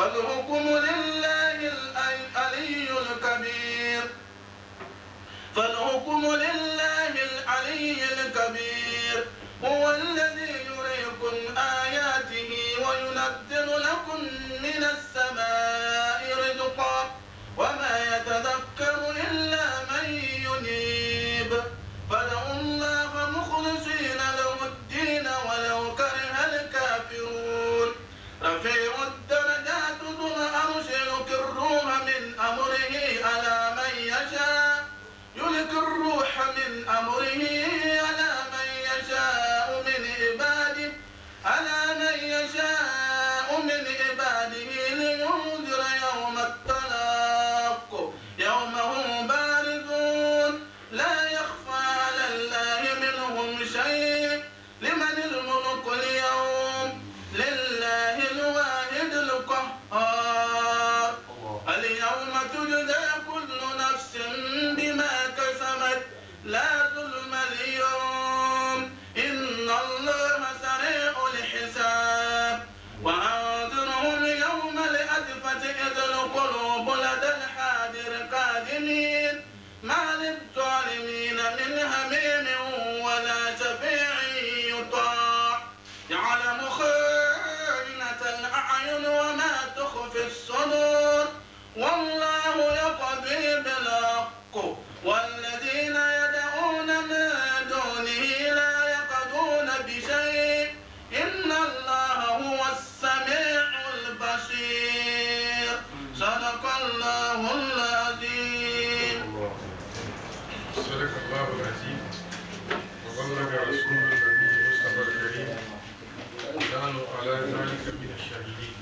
فالحكم لله العلي الكبير فالحكم لله العلي الكبير هو الذي يريكم آياته وينزل لكم من السماء رزقا وما يتذكر إلا من ينيب فدعوا الله مخلصين له الدين ولو كره الكافرون رفيع الدرجات ذو العرش يلقي الروح من أمره على من يشاء يلقي الروح من أمره على من يشاء من عباده على من يشاء من عباده لينذر يوم التلاق يوم هم باردون لا يخفى على الله منهم شيء لمن الملك اليوم لله الواحد القهار اليوم تجزى كل نفس بما كسبت لا ظلم اليوم إن الله سريع الحساب وأنذرهم يوم الأزفة إذ القلوب لدى الحاضر كاظمين ما للظالمين من هميم ولا شفيع يطاع يعلم خائنة الأعين وما تخفي الصدور والله يقضي بالحق والذين يدعون من دونه لا يقضون بشيء إن الله هو السميع البصير صدق الله العظيم صدق الله العظيم وبلغ رسول النبي المصطفى الكريم ونحن على ذلك من الشاهدين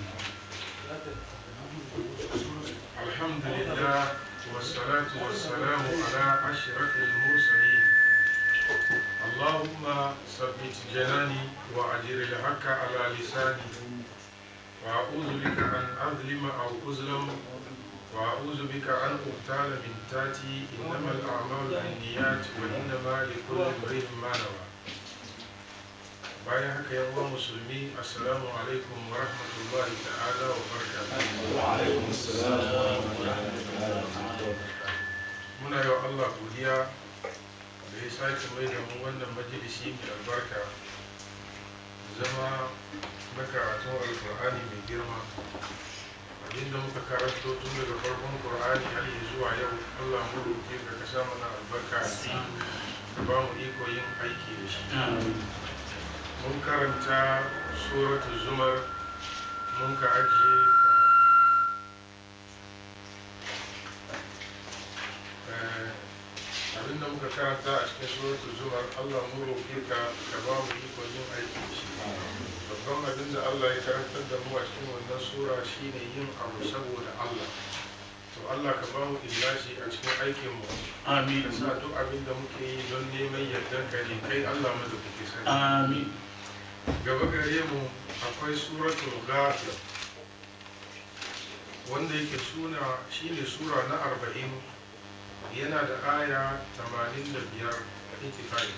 الحمد لله والصلاة والسلام على أشرف المرسلين اللهم ثبت جناني وأجر الحق على لساني وأعوذ بك أن أظلم أو أظلم وأعوذ بك أن أغتال من تاتي إنما الأعمال بالنيات وإنما لكل امرئ ما نوى bayan haka yan uwan musulmi assalamu alaikum wa rahmatullahi ta'ala wa barakatuh muna yi wa Allah godiya da ya sake mai da mu wannan majalisi mai albarka zama na karatun alkur'ani mai girma abinda muka karanto tun daga farkon qur'ani har yi zuwa yau Allah mu roke ka ka sa mana albarka a ciki ka ba mu iko yin aiki da shi mun karanta suratul zumar mun ka ajiye ka eh, abinda muka karanta a cikin suratul zumar Allah mu roke ka ka ba mu iko yin aiki da shi babban abin da Allah ya karantar da mu a cikin wannan sura shine yin abu saboda Allah to Allah ka ba mu illashi a cikin aikin mu آمين ka sa duk abin da muke yi don neman yardan ka ne kai Allah mu da kuke sani آمين gaba gare mu akwai suratul ghafir wanda yake suna shine sura na arba'in yana da aya tamanin da biyar itifai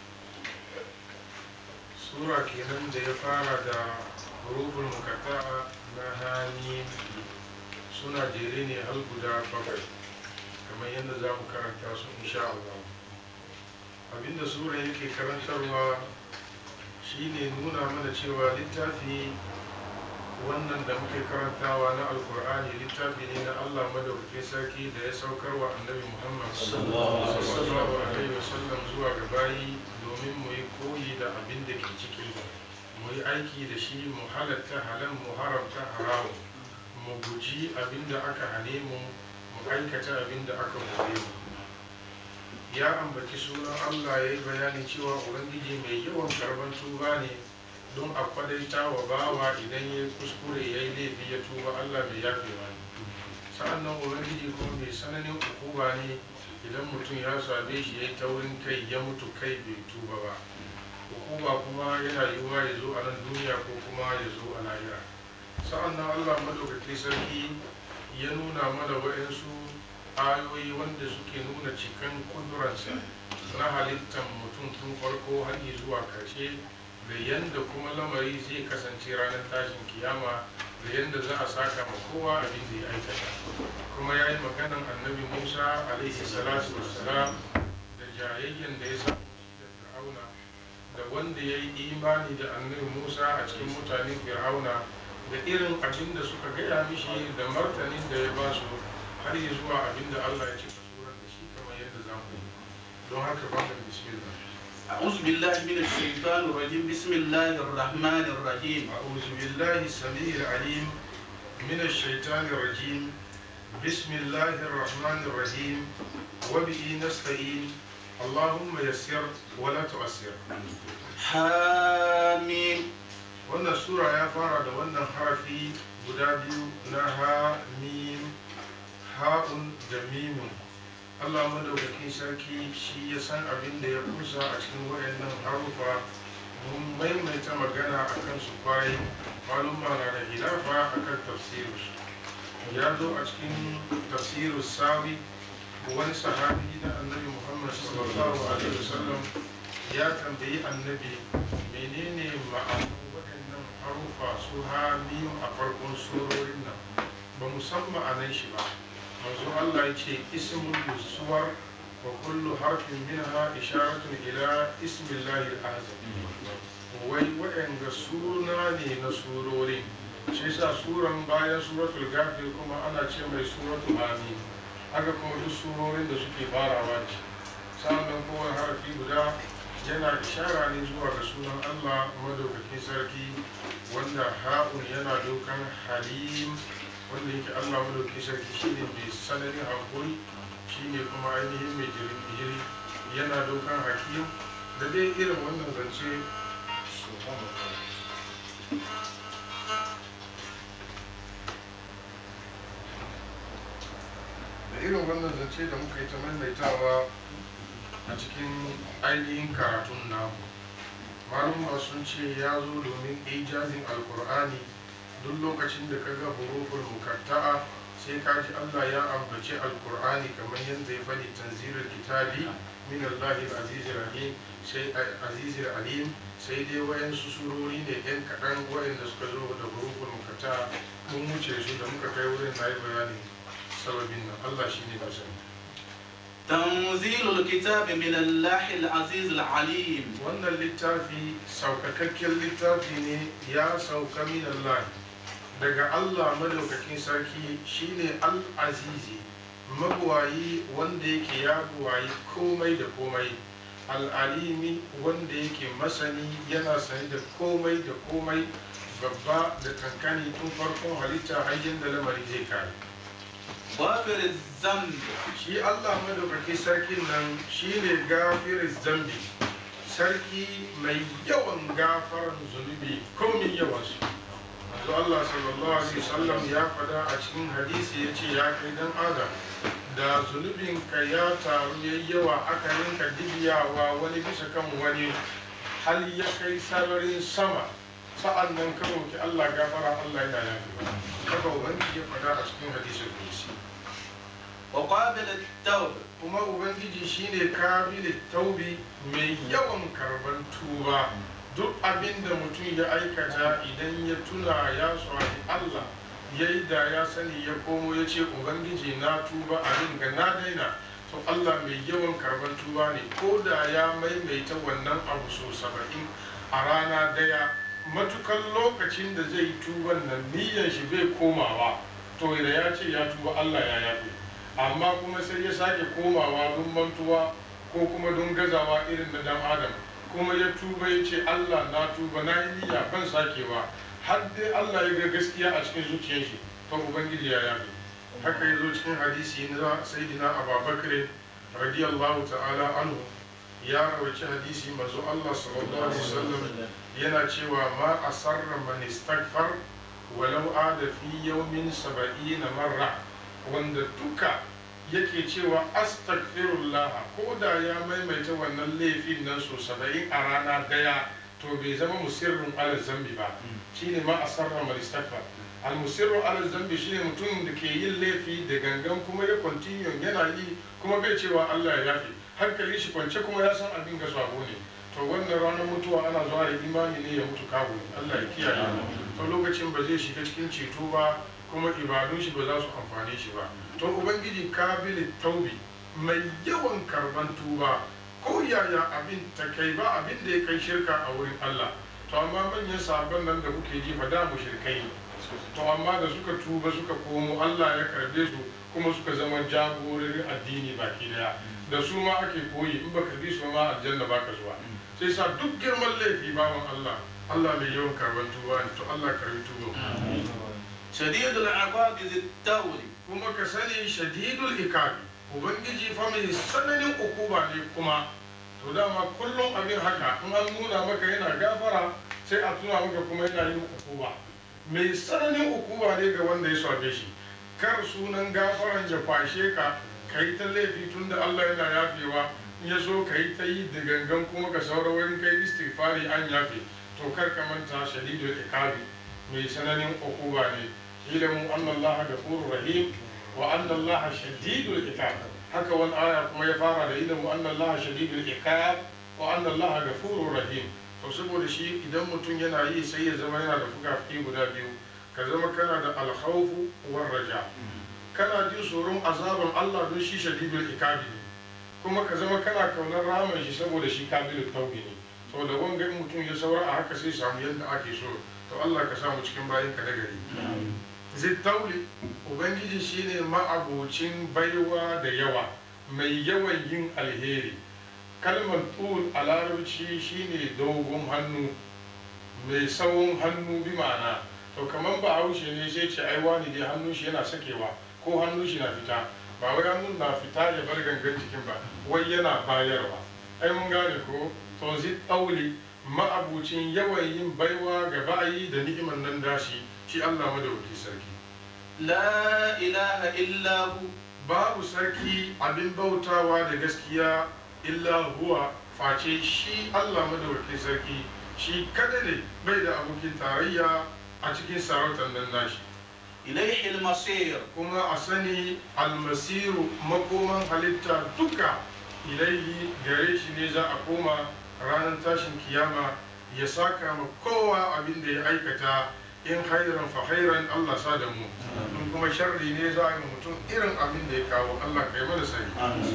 sura kenan da ya fara da huruful mukatta'a na hani suna jere ne har guda bakwai kamar yadda za mu karanta su insha Allah abinda sura yake karantarwa shine nuna mana cewa littafi wannan da muke karantawa na alkur'ani littafi ne na allah madaukakin sarki da ya saukar wa annabi muhammad sallallahu alaihi wasallam zuwa ga bayi domin mu yi koyi da abin da ke ciki mu yi aiki da shi mu halatta halal mu haramta haramu mu guji abin da aka hane mu mu aikata abin da aka kore mu ya ambaci sunan Allah ya yi bayanin cewa Ubangiji mai yawan karban tuba ne don a kwadaita wa bawa idan ya kuskure ya yi laifi ya tuba Allah mai yafewa ne sa'an nan Ubangiji kuma mai sananin hukuma ne idan mutum ya same shi ya yi taurin kai ya mutu kai bai tuba ba hukuma kuma yana yiwuwa ya zo a nan duniya ko kuma ya zo a lahira sa'an nan Allah madaukaki sarki ya nuna mana wa'insu ayoyi wanda suke nuna cikin kudurarsa na halittar mutum tun farko har zuwa karshe da yanda kuma lamari zai kasance ranar tashin kiyama da yanda za a saka ma kowa abin da ya aikata kuma ya yi maganan annabi musa alaihi salatu wassalam da jayayyen da ya samu shi da fir'auna da wanda ya yi imani da annabi musa a cikin mutanen fir'auna da irin abin da suka gaya mishi da martanin da ya ba su har yi zuwa abin da allah ya cika suran da shi kamar yadda za mu yi don haka ba da bismillah أعوذ بالله من الشيطان الرجيم بسم الله الرحمن الرحيم أعوذ بالله السميع العليم من الشيطان الرجيم بسم الله الرحمن الرحيم وبه نستعين اللهم يسر ولا تعسر حاميم wannan sura ya fara da wannan harafi guda biyu na ha mim ha'un da mimin Allah madaukakin sarki shi ya san abin da ya kusa a cikin wayannan harufa mun maimaita magana a kan su kwarai malumma na da hilafa a kan tafsirus ya zo a cikin tafsirus sawi wani sahabi na annabi muhammad sallallahu alaihi wasallam ya tambayi annabi menene ma'anar waɗannan harufa su ha mim a farkon surorin nan ba mu san ma'anar shi ba manzo Allah ya ce ismun suwar wa kullu harfin minha isharatun ila ismillahi al-azam wai waɗanda suna ne na surorin shi sa suran bayan suratul gafir kuma ana ce mai suratul amin haka kuma duk surorin da suke farawa da shi sannan kowane harafi guda yana ishara ne zuwa ga sunan Allah madaukakin sarki wanda ha'un yana dokan halim wanda yake Allah madaukakin sarki shine mai sanarin hankuri shine kuma ainihin mai jirin jiri yana dokan hakim da dai irin wannan zance da irin wannan zance da muka yi ta maimaitawa a cikin ainihin karatun namu malumma sun ce ya zo domin ijazin alkur'ani duk lokacin da ka ga huruful mukatta'a sai ka ji allah ya ambaci alkur'ani kamar yadda ya faɗi tanzirar kitabi min allahi aziz rahim sai aziz alim sai dai wayansu surori ne yan kaɗan wayanda suka zo da huruful mukatta'a mun wuce su da muka kai wurin na yi bayanin sababin nan allah shine da sani تنزيل الكتاب من الله العزيز العليم wannan littafi saukakakken littafi ne ya sauka min Allah daga Allah madaukakin sarki shine al-azizi mabuwayi wanda yake ya buwayi komai da komai al'alimi wanda yake masani yana sani da komai da komai babba da kankani tun farkon halitta har da lamari zai kare غافر الذنب shi Allah madaukaki sarkin nan shine gafirin zambi sarki mai yawan gafaran zunubi komin yawansu manzo Allah sallallahu alaihi wasallam ya fada a cikin hadisi ya ce ya kai dan adam da zunubin ka ya taru yayi yawa aka rinka dibiyawa wani bisa kan wani hal ya kai sararin sama sa'an nan ka roki Allah gafara Allah yana yafi haka ubangiji ya fada a cikin hadisin kudusi وقابل التوب kuma ubangiji shine kabil taubi mai yawan karban tuba duk abin da mutum ya aikata idan ya tuna ya swani Allah ya yi da ya sani ya komo ya ce ubangiji na tuba abin ga na daina to Allah mai yawan karban tuba ne ko da ya maimaita wannan abu so saba'in a rana daya matukan lokacin da zai tuban nan niyyar shi bai komawa to da ya ce ya tuba Allah ya yafe amma kuma sai ya sake komawa don mantuwa ko kuma don gazawa irin na dan adam kuma ya tuba ya ce Allah na tuba na yi niyya ban sakewa har dai Allah ya ga gaskiya a cikin zuciyar shi to ubangiji ya yafe haka ya zo cikin hadisi na sayyidina abubakar radiyallahu ta'ala anhu ya rawaci hadisi manzo Allah sallallahu alaihi wasallam yana cewa ma asarra man istaghfar walau ada fi yawmin 70 marra wanda duka yake cewa astaghfirullah ko da ya maimaita wannan laifin nan so saba'in a rana daya to bai zama musirrin ala zambi ba shine ma asarra mal istaghfar al musirru ala zambi shine mutum da ke yin laifi da gangan kuma ya continue yana yi kuma bai cewa Allah ya yafe hankali shi kwance kuma ya san abin ga sabo ne to wannan ranar mutuwa ana zuwa da imani ne ya mutu kawo Allah ya kiyaye to lokacin ba zai shiga cikin ceto ba kuma ibadun shi ba za su amfane shi ba to ubangiji kabili taubi mai yawan karban tuba ko yaya abin ta kai ba abin da ya kai shirka a wurin Allah to amma manyan sabon nan da kuke ji fa da mushrikai ne to amma da suka tuba suka komo Allah ya karbe su kuma suka zama jagororin addini baki daya da su ma ake koyi in baka bi su ma aljanna baka zuwa sai sa duk girman laifi bawan Allah Allah mai yawan karban tuba ne to Allah karbi tuba شديد العقاب ذي التول kuma ka sani shadidul ikabi ubangiji fa mai sananin ukuba ne kuma to dama kullum abin haka in an nuna maka yana gafara sai a tuna maka kuma yana yin ukuba mai sananin ukuba ne ga wanda ya same shi kar sunan gafaran ya fashe ka ka yi ta laifi tun da Allah yana yafewa in ya so ka yi ta yi da gangan kuma ka saura wurin kai istighfari an yafe to kar ka manta shadidul ikabi mai sananin ukuba ne ilimin anna Allah gafurur rahim wa anna Allah shadidul iqab haka wani aya kuma ya fara da ilimin anna Allah shadidul iqab wa anna Allah gafurur rahim to saboda shi idan mutum yana yi sai ya zama yana da fukafuki guda biyu ka zama kana da alkhawfu war raja kana jin tsoron azaban Allah don shi shadidul iqab ne kuma ka zama kana kaunar ramin shi saboda shi kabilut taubi ne to da wanga mutum ya saura a haka sai samu yadda ake so to Allah ka samu cikin bayan ka nagari zittauli ubangiji shine ma'abocin baiwa da yawa mai yawan yin alheri kalmar tul a larabci shine dogon hannu mai tsawon hannu bi ma'ana to kamar ba haushe ne sai ce ai wani dai hannun shi yana sakewa ko hannun shi na fita ba wai hannun na fita ya bar gangan cikin ba wai yana bayarwa ai mun gane ko to zittauli ma'abucin yawan yin baiwa ga bayi da ni'imar nan dashi shi Allah madawaki sarki لا إله إلا هو babu sarki abin bautawa da gaskiya illa huwa face shi Allah madawaki sarki shi kada ne bai da abokin tarayya a cikin sarautar nan nashi إليه المصير kuma a sani almasiru makoman halitta duka ilaihi gare shi ne za a koma ranar tashin kiyama ya saka ma kowa abin da ya aikata in hairan fa hairan Allah sa da mu in kuma sharri ne za a yi mutum irin abin da ya kawo Allah kai mana sani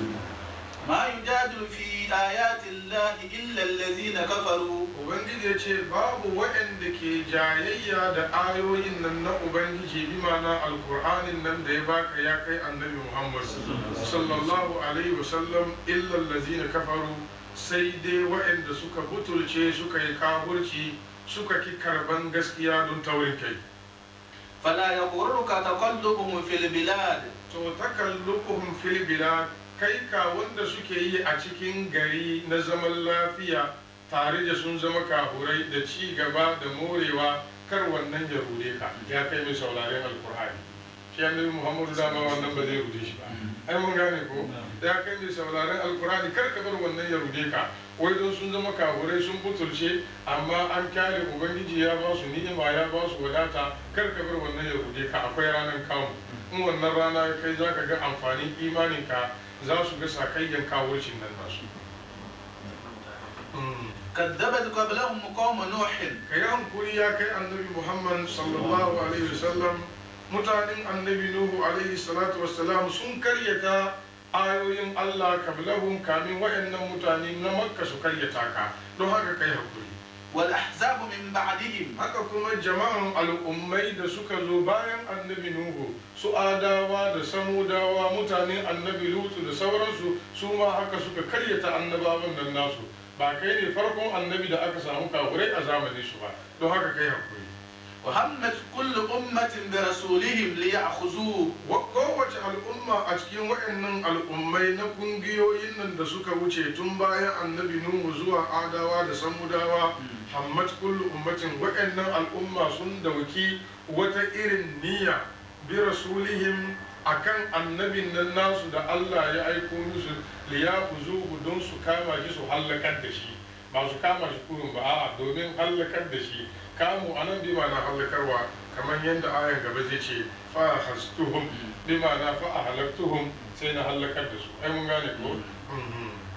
ما يجادل في آيات الله إلا الذين كفروا Ubangiji ya ce babu waɗanda ke jayayya da ayoyin nan na Ubangiji bi ma'ana alkur'anin nan da ya baka ya kai annabi Muhammad sallallahu alaihi wasallam illa allazina kafaru sai dai waɗanda suka butulce suka yi kaburci suka ki karban gaskiya don taurin kai فلا يغرك تقلبهم في البلاد to takallukuhum fil bilad kai ka wanda suke yi a cikin gari na zaman lafiya tare da sun zama kahurai da ci gaba da morewa kar wannan ya rude ka ya kai mai sauraren alkur'ani shi annabi muhammadu dama wannan ba zai rude shi ba ai mun gane ko ya kai mai sauraren alkur'ani kar ka bar wannan ya rude ka wai don sun zama kahurai sun butulce amma an kyale ubangiji ya ba su ni'ima ya ba su wadata kar ka bar wannan ya rude ka akwai ranar kamu in wannan rana ya kai za ka ga amfanin imaninka za su ga sakayyan kawurcin nan nasu كذبت قبلهم قوم نوح ka yi hankuri ya kai annabi muhammad sallallahu alaihi wasallam mutanen annabi nuhu alaihi salatu wassalam sun karyata ayoyin allah kablahum kamin waɗannan mutane na makka su karyata ka don haka kai hakuri والأحزاب من بعدهم haka kuma jama'an al'ummai da suka zo bayan annabi nuhu su adawa da samudawa mutanen annabi lutu da sauransu su ma haka suka karyata annabawan nan nasu ba kai ne farkon annabi da aka samu kafurai a zamanin su ba don haka kai hakuri وهمت كل أمة برسولهم ليأخذوه Wa- kowace al'umma a cikin waɗannan al'ummai na kungiyoyin nan da suka wuce tun bayan annabi nuhu zuwa adawa da samudawa hammat kullu ummatin waɗannan al'umma sun dauki wata irin niyya bi rasulihim akan annabin nan nasu da Allah ya aiko musu liyakuzuhu don su kama shi su hallakar da shi ba su kama shi kurun ba a'a domin hallakar da shi kamu anan bi na hallakarwa kamar yadda ayan gaba zai ce fa hastuhum bi na fa ahlaktuhum sai na hallakar da su ai mun gane ko Mhm.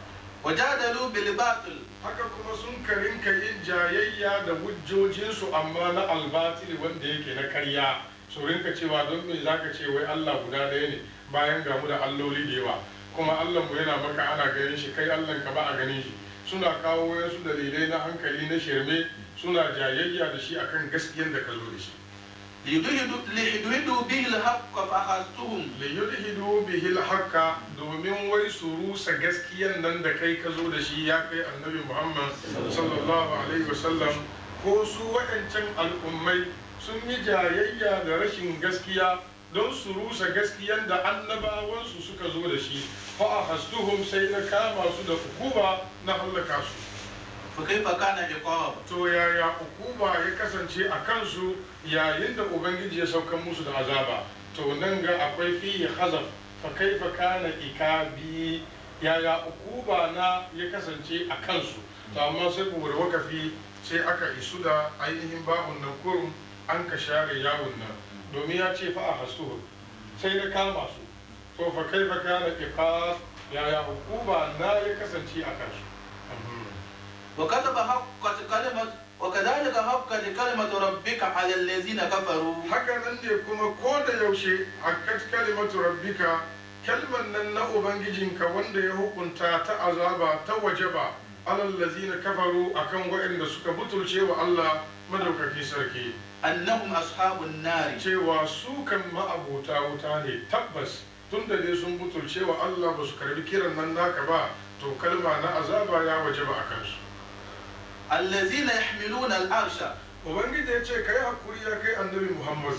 وجادلوا بالباطل haka kuma sun karinka yin jayayya da hujjojinsu amma na albatili wanda yake na karya su rinka cewa don me zaka ce wai Allah guda ɗaya ne bayan gamu da alloli da yawa kuma Allah mu yana maka ana ganin shi kai Allah ka ba a ganin shi suna kawo wasu dalilai na hankali na shirme suna jayayya da shi akan gaskiyar da ka zo da shi ليدهدوا ليدهدوا به الحق فأخذتهم liyudhidu bihi alhaqa domin wai su rusa gaskiyan nan da kai ka zo da shi ya kai annabi Muhammad sallallahu alaihi wasallam ko su waɗancan al'ummai sun yi jayayya da rashin gaskiya don su rusa gaskiyan da annabawansu suka zo da shi fa ahastuhum sai na kama su da hukuma na hallaka su فكيف كان عقاب to yaya hukuma ya kasance a kansu yayin da ubangiji ya saukan musu da azaba to nan ga akwai fiye hazaf fa kaifa kana ikabi yaya hukuma na ya kasance a kansu to amma sai ku wuri wakafi sai aka isu da ainihin babun nan kurum an ka share yawon nan domin ya ce fa a hasuhu sai na kama su to fa kaifa kana ikab yaya hukuma na ya kasance a kansu وكتب حقت كلمة وكذلك حقت كلمة ربك على الذين كفروا haka nan ne kuma ko da yaushe hakkat kalimatu rabbika kalman nan na ubangijinka wanda ya hukunta ta azaba ta wajaba alal lazina kafaru akan waɗanda suka butulce wa Allah madaukaki sarki أنهم أصحاب النار cewa su kan ma'abota wuta ne tabbas tun da dai sun butulce wa Allah ba su karbi kiran nan naka ba to kalma na azaba ya wajaba a kansu الذين يحملون العرش ubangiji ya ce kai hakuri ya kai annabi muhammad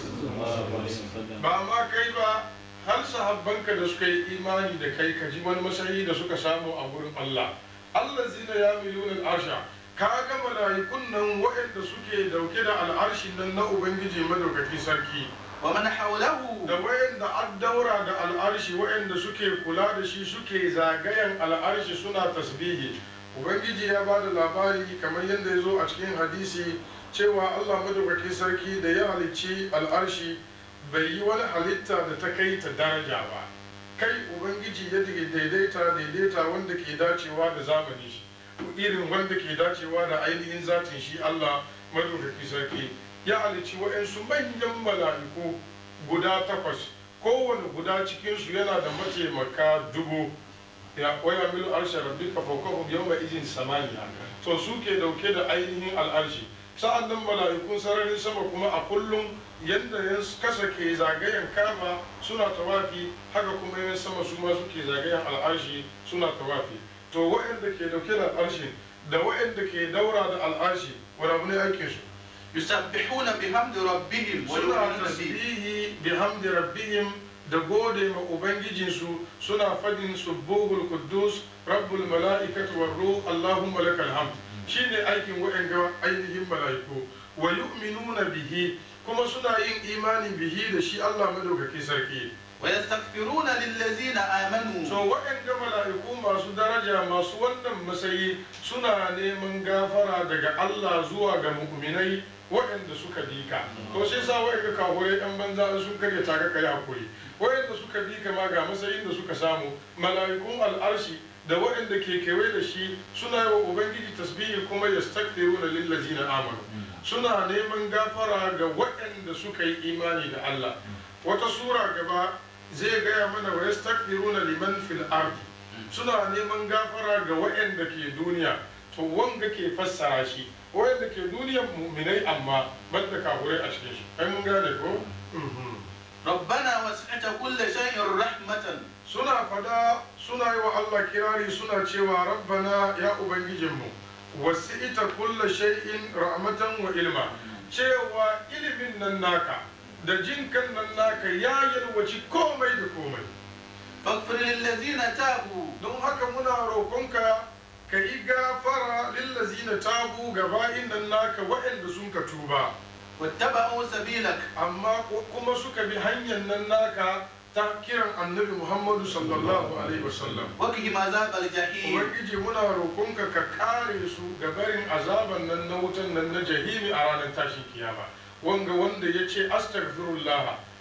ba ma kai ba har sahabbanka da suka yi imani da kai ka ji wani masayi da suka samu a wurin Allah Allah zina ya miliyunan arsha ka ga mala'ikun nan waɗanda suke dauke da al'arshin nan na ubangiji madaukaki sarki ومن حوله da waɗanda an daura da al'arshi waɗanda suke kula da shi suke zagayen al'arshi suna tasbihi ubangiji ya ba da labari kamar yadda ya zo a cikin hadisi cewa allah madaukaki sarki da ya halicci al'arshi bai yi wani halitta da ta kai ta daraja ba kai ubangiji ya daidaita daidaita wanda ke dacewa da zamani shi irin wanda ke dacewa da ainihin zatin shi allah madaukaki sarki ya halicci wa'yansu manyan mala'iku guda takwas kowane guda cikinsu yana da mataimaka dubu ya waya milu arshe rabbika fawqahum yawma idin samaniya to su ke dauke da ainihin al'arshi sa'an nan mala'ikun sararin sama kuma a kullum yadda ya kasa ke zagayen kama suna tawafi haka kuma yan sama su ma suke zagayen al'arshi suna tawafi to waɗanda ke dauke da al'arshi da waɗanda ke daura da al'arshi wani abu ne aikin su يسبحون بحمد ربهم suna ويؤمنون به tasbihi bihamdi rabbihim da gode ma ubangijinsu suna fadin subbuhul quddus rabbul mala'ikati war ruh allahumma lakal hamd shine aikin wa'anga ainihin mala'iku wa yu'minuna bihi kuma suna yin imani bihi da shi Allah madaukaki sarki ويستغفرون للذين آمنوا so wa'anga mala'iku masu daraja masu wannan matsayi suna neman gafara daga Allah zuwa ga mu'minai waɗanda suka bi ka to sai sa wa'anga kafurai ɗan banza sun karya taka kai hakuri waɗanda suka bi ka ma ga matsayin da suka samu mala'ikun al'arshi da waɗanda ke kewaye da shi suna yi wa ubangiji tasbihi kuma yastakbiruna lillazina amanu suna neman gafara ga waɗanda suka yi imani da Allah wata sura gaba zai gaya mana wa yastakbiruna liman fil ardi suna neman gafara ga waɗanda ke duniya to wanga ke fassara shi waɗanda ke duniyan mu'minai amma banda kafurai a cikin shi ai mun gane ko Mhm. ربنا وسعت كل شيء رحمة suna fada suna yi wa Allah kirari suna cewa rabbana ya ubangijinmu wasi'ita kulla shay'in rahmatan wa ilma cewa ilimin nan naka da jin kan nan naka ya yalwaci komai da komai فاغفر للذين تابوا don haka muna roƙonka ka yi gafara lillazina tabu ga bayin nan naka waɗanda sun ka tuba واتبعوا سبيلك amma ko- kuma suka bi hanyar nan naka ta kiran annabi muhammadu sallallahu alaihi wasallam وقهم عذاب الجحيم ubangiji muna roƙonka ka kare su ga barin azaban nan na wutan nan na jahimi a ranar tashin kiyama wanga wanda ya ce astaghfirullah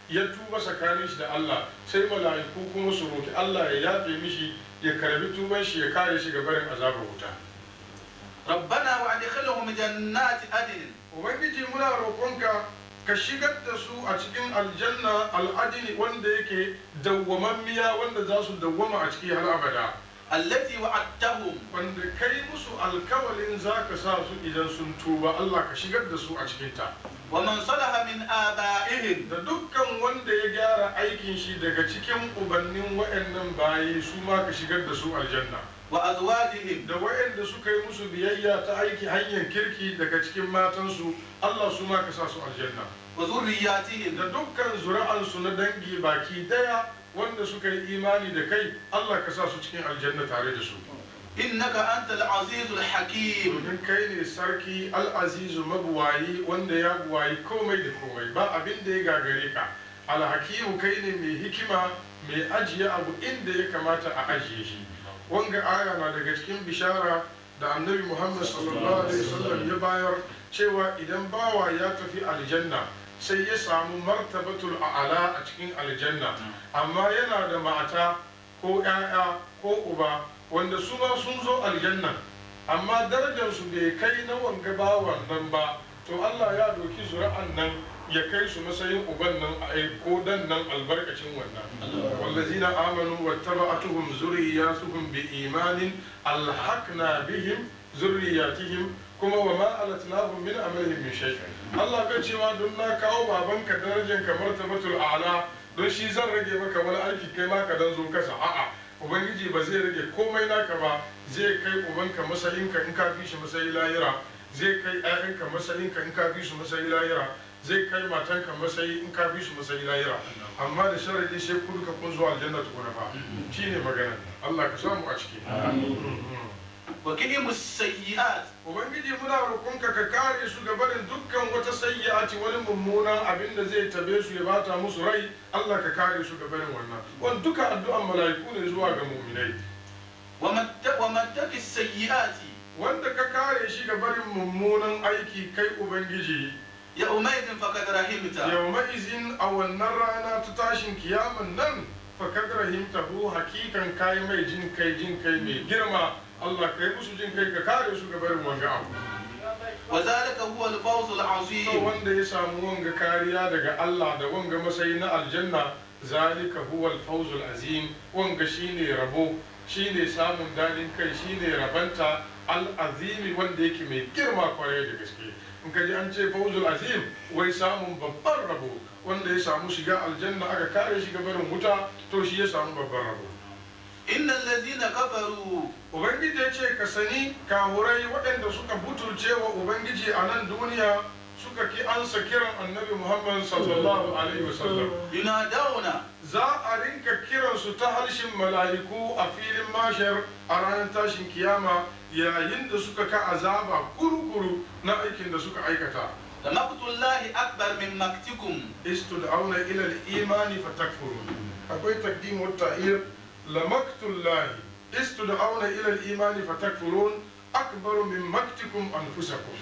ya tuba tsakanin shi da Allah sai mala'iku kuma su roki Allah ya yafe mishi ya karbi tuban shi ya kare shi ga barin azabar wuta ربنا وادخلهم جنات عدن ubangiji muna roƙonka ka shigar da su a cikin aljanna al'adini wanda yake dawwamammiya wanda za su dawwama a ciki har abada التي وعدتهم wanda kai musu alkawalin za ka sa su idan sun tuba Allah ka shigar da su a cikinta ومن صلح من آبائهم da dukkan wanda ya gyara aikin shi daga cikin ubannin wa'annan bayi su ma ka shigar da su aljanna وأزواجهم da wa'anda suka yi musu biyayya ta aiki hanyar kirki daga cikin matansu Allah su ma ka sa su aljanna وذرياتهم da dukkan zuri'ansu na dangi baki daya wanda suka yi imani da kai Allah ka sa su cikin aljanna tare da su إنك أنت العزيز الحكيم domin kai ne sarki al'azizu mabuwayi wanda ya buwayi komai da komai ba abin da ya gagare ka alhakimu kai ne mai hikima mai ajiye abu inda ya kamata a ajiye shi wanga aya na daga cikin bishara da annabi muhammad sallallahu alaihi wasallam ya bayar cewa idan bawa ya tafi aljanna sai ya samu martabatul a'ala a cikin aljanna amma yana da mata ko 'ya'ya ko uba wanda su ma sun zo aljanna amma darajarsu bai kai na wanga bawan nan ba to Allah ya doki zuri'an nan ya kai su matsayin uban nan a ko dan nan albarkacin wannan wallazina amanu wattaba'atuhum zurriyatuhum bi imanin alhaqna bihim zurriyatihim kuma wa ma alatnahum min amalihim min shay Allah ga cewa don na kawo babanka darajar kamar tabatul a'la don shi zan rage maka wani aiki kai ma ka dan zo kasa a'a ubangiji ba zai rage komai naka ba zai kai ubanka matsayinka in ka fi shi matsayi lahira zai kai 'ya'yanka matsayinka in ka fi su matsayi lahira zai kai matanka matsayi in ka fi su matsayi lahira amma da sharadi sai ku duka kun zuwa aljanna tukuna fa shine magana Allah ka samu a ciki وقهم السيئات ubangiji muna roƙonka ka kare su ga barin dukkan wata sayyi'ati wani mummunan abin da zai tabe su ya bata musu rai Allah ka kare su ga barin wannan wani duka addu'an mala'iku ne zuwa ga mu'minai ومن ت- ومن تق السيئات wanda ka kare shi ga barin mummunan aiki kai ubangiji يومئذ فقد رحمته yau izin a wannan rana ta tashin kiyaman nan fakad rahimtahu hakikan kai mai jin kai jin kai mai girma Allah kai musu jin kai ka kare su ga barin wanga abu وذلك هو الفوز to العظيم wanda ya samu wanga kariya daga Allah da wanga matsayi na aljanna zalika huwa al-fawzul azim wanga shine rabo shine samun dadin kai shine rabanta al-azimi wanda yake mai girma kwarai da gaske in ka ji an ce fawzul azim wai samun babban rabo wanda ya samu shiga aljanna aka kare shi barin wuta to shi ya samu babban rabo إن الذين كفروا ubangiji ya ce ka sani kahurai waɗanda suka butulce wa ubangiji a nan duniya suka ki ansa kiran annabi muhammad sallallahu alaihi wasallam ينادون za a rinka kiransu ta harshen mala'iku a filin mashar a ranar tashin kiyama yayin da suka ka azaba kurukuru na aikin da suka aikata لمقت الله أكبر من مقتكم istud'auna ila al-imani fatakfurun akwai taqdim wa ta'ir lamaktullahi istud'auna ila al-imani fatakfurun akbaru min maktikum anfusakum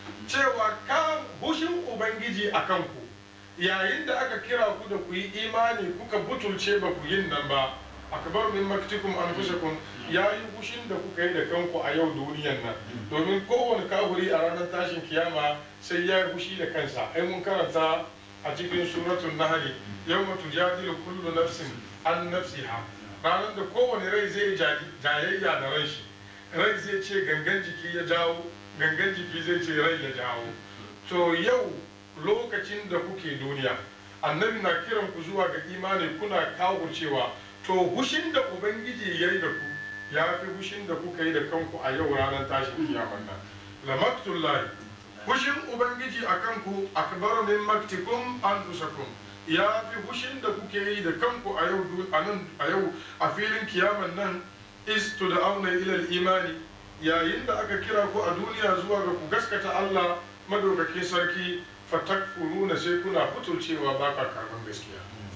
cewa ka hushin ubangiji a kanku yayin da aka kira ku da ku yi imani kuka butulce ba ku yin nan ba akbar min maktikum anfusakum ya yi hushin da kuka yi da kanku a yau duniyan nan domin kowane kafiri a ranar tashin kiyama sai ya yi hushi da kansa ai mun karanta a cikin suratul nahli yawma tujadilu kullu nafsin an nafsiha ranar da kowane rai zai jayayya da ran shi rai zai ce gangan jiki ya jawo gangan jiki zai ce rai ya jawo to yau lokacin da kuke duniya annabi na kiran ku zuwa ga imani kuna kawo cewa to hushin da ubangiji ya yi da ku ya fi hushin da kuka yi da kanku a yau ranar tashin kiyaman nan lamaktullahi hushin ubangiji a kanku akbar min maktikum anfusakum ya fi hushin da kuke yi da kanku a yau a nan a yau a filin kiyaman nan istu da auna ilal imani yayin da aka kira ku a duniya zuwa ga ku gaskata Allah madaukakin sarki fatakfuruna sai kuna fitulcewa ba ka karban gaskiya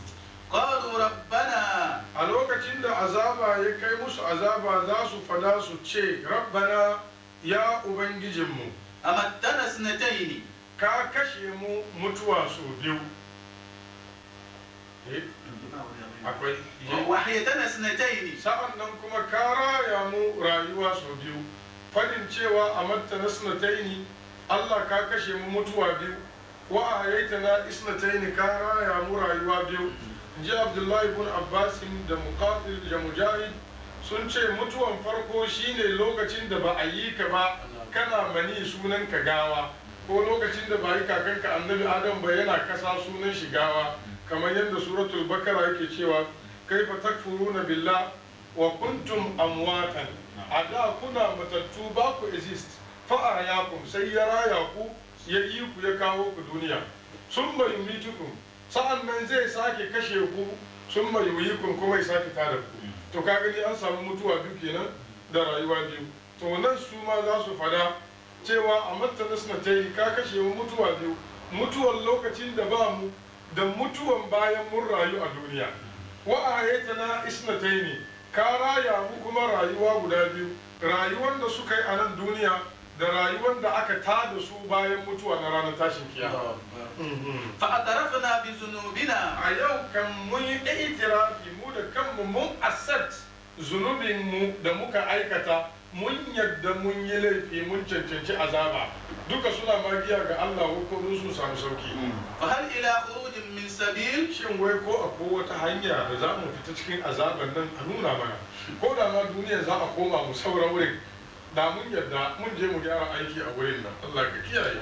قالوا ربنا a lokacin da azaba ya kai musu azaba za su fada su ce rabbana ya ubangijinmu أمتنا سنتين ka kashe mu mutuwa sau biyu eh akwai وحيتنا اثنتين sa'an nan kuma ka raya mu rayuwa sau biyu fadin cewa a matta na sinataini Allah ka kashe mu mutuwa biyu wa a yaita na isnataini ka raya mu rayuwa biyu ji abdullahi ibn abbasin da muqatil da mujahid sun ce mutuwan farko shine lokacin da ba a yi ka ba kana mani sunan ka gawa ko lokacin da ba yi kakanka annabi adam ba yana kasa sunan shi gawa kamar yadda suratul bakara yake cewa kaifa takfuruna billah wa kuntum amwatan a da kuna matattu ba ku exist fa ahyakum sai ya raya ku ya yi ku ya kawo ku duniya sun mai yumitukum sa'an nan zai sake kashe ku sun mai yuyikun kuma ya sake tada ku to ka gani an samu mutuwa biyu kenan da rayuwa biyu to nan su ma za su fada cewa a mattana suna ta yi ka kashe mu mutuwa biyu mutuwan lokacin da ba mu da mutuwan bayan mun rayu a duniya wa ayatana isnataini ka raya mu kuma rayuwa guda biyu rayuwar da suka yi a nan duniya da rayuwar da aka tada su bayan mutuwa na ranar tashin kiyama فاعترفنا بذنوبنا a yau kan mun yi itirafi mu da kanmu mun accept zunubin mu da muka aikata mun yadda mun yi laifi mun cancanci azaba duka suna magiya ga Allah ko sun samu sauki فهل إلى خروج من سبيل shin wai ko akwai wata hanya da za mu fita cikin azaban nan a nuna mana ko da ma duniya za a koma mu saura wurin da mun yadda mun je mu gyara aiki a wurin nan Allah ka kiyaye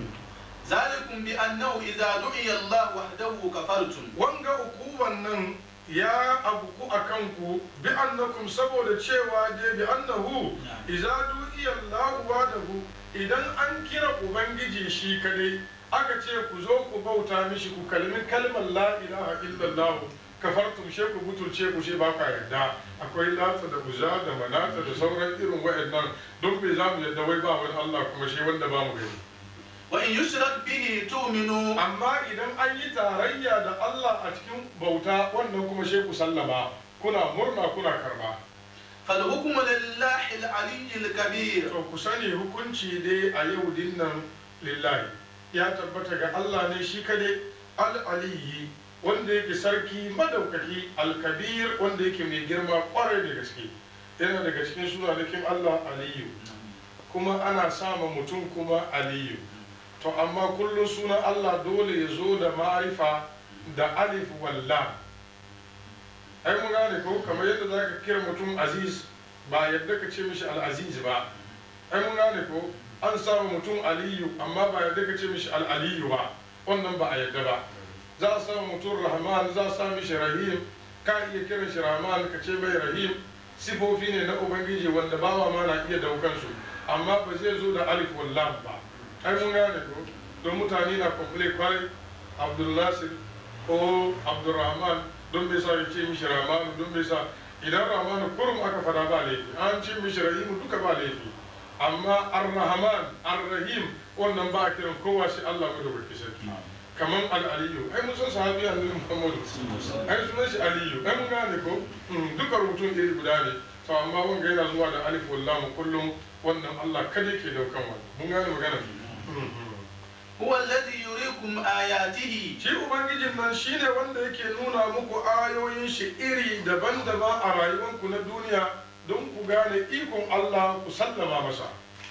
ذلكم بأنه إذا دعي الله وحده كفرتم wanga ukuban nan ya abuku a kanku bi annakum saboda cewa je bi annahu idza du'iya Allahu wahdahu idan an kira ubangiji shi kadai aka ce ku zo ku bauta mishi ku kalmi kalmar la ilaha illallah kafartum she ku butulce ku she ba ka yarda akwai lata da uza da manata da sauran irin wayannan don me za mu yarda wai ba wani Allah kuma shi wanda ba mu gani وإن يشرك به تؤمنوا amma idan an yi tarayya da Allah a cikin bauta wannan kuma she ku sallama kuna murna kuna karba فالحكم لله العلي الكبير to ku sani hukunci dai a yau dinnan lillahi ya tabbata ga Allah ne shi kadai al-aliyi wanda yake sarki madaukaki al-kabir wanda yake mai girma kwarai da gaske yana daga cikin sunanakin Allah aliyu kuma ana sama mutum kuma aliyu to amma kullum sunan Allah dole ya zo da ma'rifa da alif wallah ai mun gane ko kamar yadda za ka kira mutum aziz ba yadda ka ce mishi al'aziz ba ai mun gane ko an samu mutum aliyu amma ba yadda ka ce mishi al'aliyu ba wannan ba a yadda ba za a samu mutum rahman za a samu mishi rahim ka iya kiran shi rahman ka ce mai rahim sifofi ne na ubangiji wanda bawa ma na iya daukan su amma ba zai zo da alif wallam ba ai mun gane ko don mutane na complain kwarai abdullasir ko abdurrahman don bai sa ya ce mishi ramanu don bai sa idan ramanu kurum aka fada ba laifi an ce mishi rahimu duka ba laifi amma ar-rahman ar-rahim wannan ba a kiran kowa shi Allah mu da barki sarki kaman al-aliyu ai mun san sahabi annabi muhammadu ai sunan shi aliyu ai mun gane ko Mm, duka rubutun iri guda ne to amma wanga yana zuwa da alif wallahu kullum wannan Allah kada ke daukan wani mun gane magana Mhm. هو الذي يريكم آياته shi ubangijin nan shine wanda yake nuna muku ayoyin shi iri daban-daban a rayuwanku na duniya don ku gane ikon Allah ku sallama masa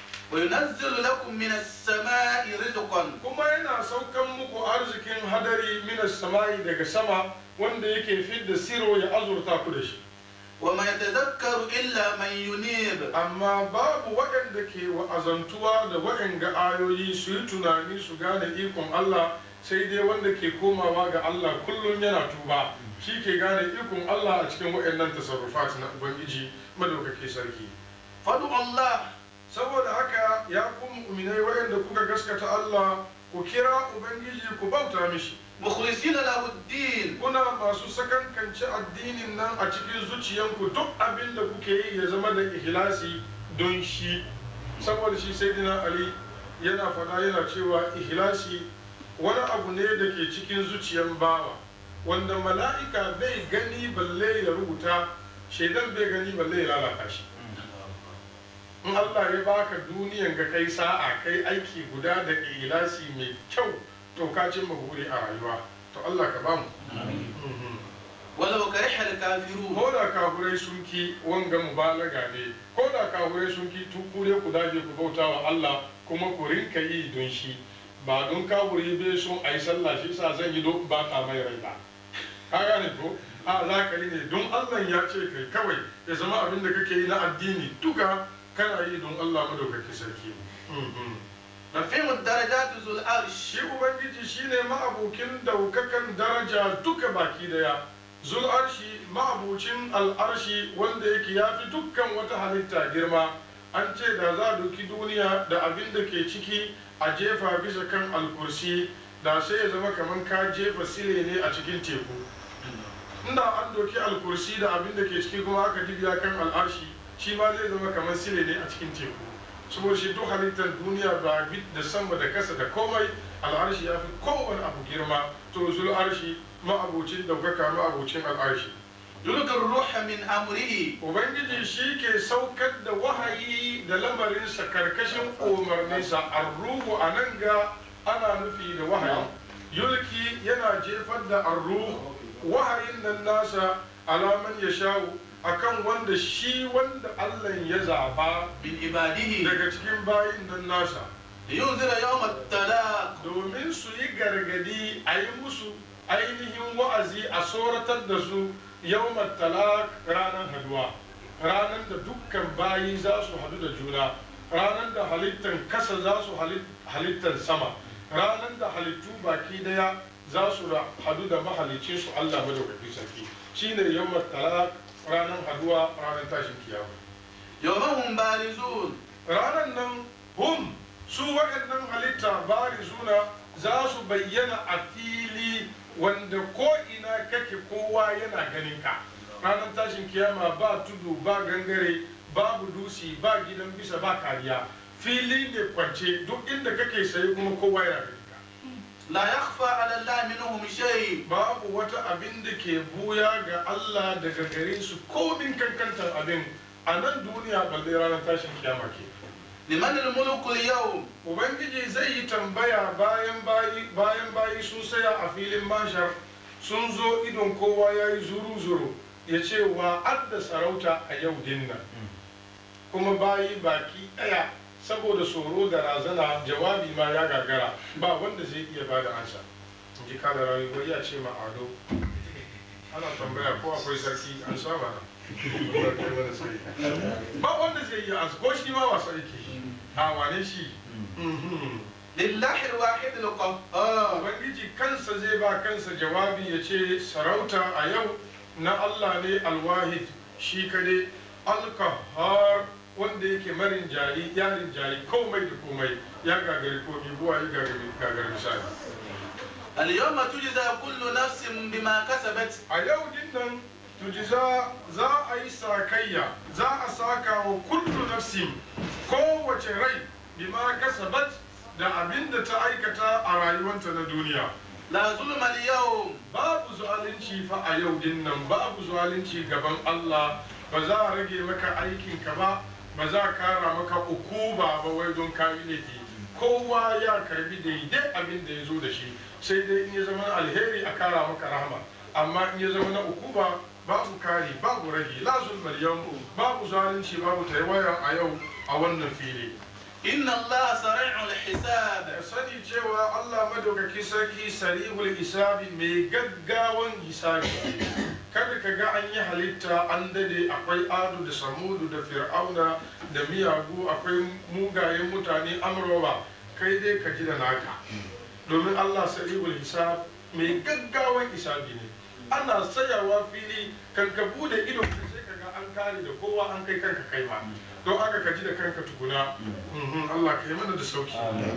وينزل لكم من السماء رزقا kuma yana saukan muku arzikin hadari minas sama'i daga sama wanda yake fidda siro ya azurta ku da shi وما يتذكر إلا من ينيب amma babu waɗanda ke wa'azantuwa da waɗanga ayoyi su yi tunani su gane ikon Allah sai dai wanda ke komawa ga Allah kullum yana tuba shi ke gane ikon Allah a cikin waɗannan tasarrufat na Ubangiji madaukake sarki فادعوا الله saboda haka ya ku mu'minai waɗanda kuka gaskata Allah ku kira Ubangiji ku bauta mishi مخلصين له الدين kuna masu sakankance addinin nan a cikin zuciyanku duk abin da kuke yi ya zama da ihlasi don shi saboda shi sai dina ali yana fada yana cewa ihlasi wani abu ne da ke cikin zuciyan bawa wanda mala'ika bai gani balle ya rubuta shaidan bai gani balle ya lalata shi in Allah ya baka duniyan ga kai sa'a kai aiki guda da ihlasi mai kyau to ka cimma buri a rayuwa to Allah ka bamu Mhm. ولو كره الكافرون ko da kafurai sun ki wanga mubalaga ne ko da kafurai sun ki tuku ne ku daje ku bauta wa Allah kuma ku rinka yi don shi ba don kafuri bai son a yi sallah shi sa zan yi don ba ta mai rai ba ka gane ko a za ka yi ne don Allah ya ce kai kawai ya zama abin da kake yi na addini duka kana yi don Allah madaukaki sarki Mhm. رفيع الدرجات ذو العرش shi ubangiji shine ma'abukin daukakan daraja duka baki daya zul arshi ma'abucin al'arshi wanda yake ya fi dukkan wata halitta girma an ce da za a doki duniya da abin da ke ciki a jefa bisa kan alkursi da sai ya zama kamar ka jefa sile ne a cikin teku inda an doki alkursi da abin da ke ciki kuma aka dibiya kan al'arshi shi ma zai zama kamar sile ne a cikin teku saboda shi duk halittar duniya ba bit da sama da kasa da komai al'arshi ya fi kowane abu girma to zul arshi ma'abucin daukaka ma'abucin al'arshi يلقي الروح من أمره ubangiji shi ke saukar da wahayi da lamarinsa karkashin umarninsa arruhu a nan ga ana nufi da wahayi yulki yana jefar da arruhu wahayin nan nasa alaman ya shawo akan wanda shi wanda allah ya zaba من عباده daga cikin bayin nan nasa لينذر يوم الطلاق domin su yi gargadi a yi musu ainihin wa'azi a tsoratar da su yau talak ranar haduwa ranar da dukkan bayi za su hadu da juna ranar da halittar kasa za su halittar sama ranar da halittu baki daya za su ra- hadu da mahalicin su Allah madaukaki sarki shine yau talak ranar haduwa ranar tashin kiyama يوم هم بارزون ranar nan hum su waɗannan halitta bari suna za su bayyana a fili wanda ko ina kake kowa yana ganin ka ranar tashin kiyama ba tudu ba gangare babu dusi ba gidan bisa ba kariya fili ne kwance duk inda kake saye kuma kowa yana ganin ka لا يخفى على الله منهم شيء babu wata abin da ke buya ga Allah daga gare su komin kankantar abin a nan duniya balle ranar tashin kiyama ke لمن الملك اليوم Ubangiji zai yi tambaya bayan bayi bayan bayi sun saya a filin mashar sun zo idon kowa ya yi zuru-zuru ya ce wa adda sarauta a yau dinnan kuma bayi baki ɗaya saboda tsoro da razana jawabi ma ya gagara ba wanda zai iya bada ansa in ji kada rayuwa ya ce ma ado ana tambaya ko akwai sarki an saba ba wanda zai iya ansa ko shi ma wasa yake a wane shi Mhm. لله الواحد القهار Ubangiji kansa zai ba kansa jawabi ya ce sarauta a yau na Allah ne alwahid shi kade alkahar wanda yake marin jari yarin jari komai da komai ya gagari komi buwa ya gagari gagari misali اليوم تجزى كل نفس بما كسبت a yau din nan tujiza za a yi sakayya za a saka wa kullu nafsin kowace rai bima kasabat da abin da ta aikata a rayuwanta na duniya لا ظلم اليوم babu zalunci fa a yau din nan babu zalunci gaban Allah ba za a rage maka aikinka ba ba za a kara maka ukuba ba wai don ka yi laifi kowa ya karbi daidai abin da ya zo da shi sai dai in ya zama na alheri a kara maka rahama amma in ya zama na ukuba babu kari babu rage la zulmal yawm babu zalunci babu taiwaya a yau a wannan fili إن الله سريع الحساب da sani cewa Allah madaukaki sarki sarihul hisabi mai gaggawan hisabi kada ka ga an yi halitta an dade akwai adu da samudu da fir'auna da miyagu akwai mugayen mutane amroba kai dai ka ji da naka domin Allah sarihul hisab mai gaggawan hisabi ne ana tsayawa fili kan ka bude ido sai ka ga an kare da kowa an kai kanka kai ma don aka ka ji da kanka tukuna Mhm, Allah ka yi mana da sauki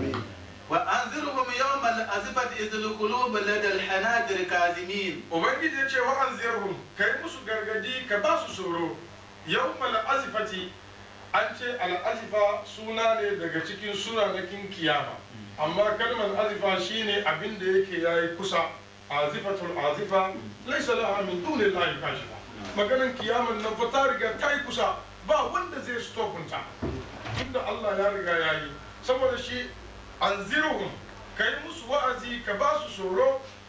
وأنذرهم يوم الأزفة إذ القلوب لدى الحناجر كاظمين ubangiji ya ce wa an ziyarhum kai musu gargadi ka ba su tsoro yau azifati an ce al'azifa suna ne daga cikin sunanakin kiyama amma kalmar azifa shine abin da yake yayi kusa azifatul azifa laisa laha min duni lahi kashifa maganan kiyaman nan fa ta riga ta yi kusa ba wanda zai stopunta tunda Allah ya riga ya yi saboda shi anzirhum kai musu wa'azi ka ba su tsoro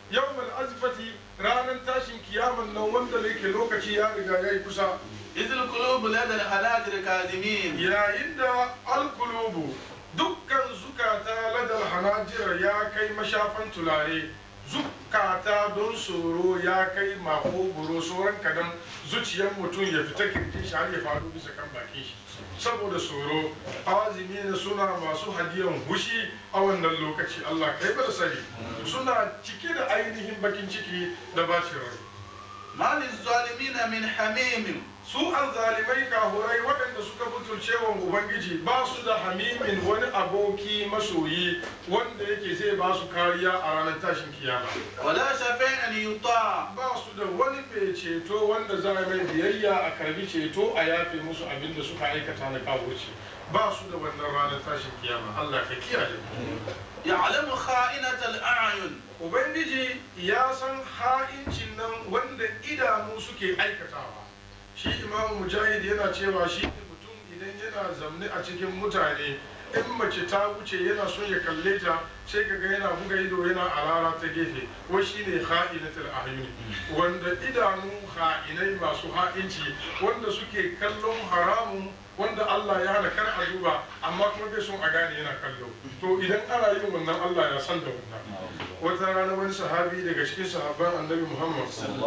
yawmal azfati ranar tashin kiyaman nan wanda ne ke lokaci ya riga ya yi kusa إذ القلوب لدى الحناجر كاظمين yayin da alkulubu dukkan zukata ladal hanajira ya kai mashafan tulare zukata don tsoro ya kai makogoro sauran kadan zuciyar mutum ya fita kirkin shi har ya faru bisa kan bakin shi saboda tsoro azumi ne suna masu hadiyan hushi a wannan lokaci Allah kai bar sani suna cike da ainihin bakin ciki da bacin rai ما للظالمين من حميم su zalimai kahurai waɗanda suka butulce wa ubangiji ba su da hamimin wani aboki masoyi wanda yake zai ba su kariya a ranar tashin kiyama ولا شفيع يطاع ba su da wani mai ceto wanda za a mai biyayya a karbi ceto a yafe musu abin da suka aikata na kawurci ba su da wannan ranar tashin kiyama Allah ka kiyaye يعلم خائنة الأعين ubangiji ya san ha'incin nan wanda idanu suke aikatawa shi imamu mujahid yana cewa shi ne mutum idan yana zamne a cikin mutane in mace ta wuce yana son ya kalle ta sai kaga yana buga ido yana alara ta gefe wai shi ne ha'inatul ahyuni wanda idanu ha'inai masu ha'inci wanda suke kallon haramun wanda Allah ya hana kar a duba amma kuma bai son a gane yana kallo to idan ana yin wannan Allah ya san da wannan wata rana wani sahabi daga cikin sahabban annabi Muhammad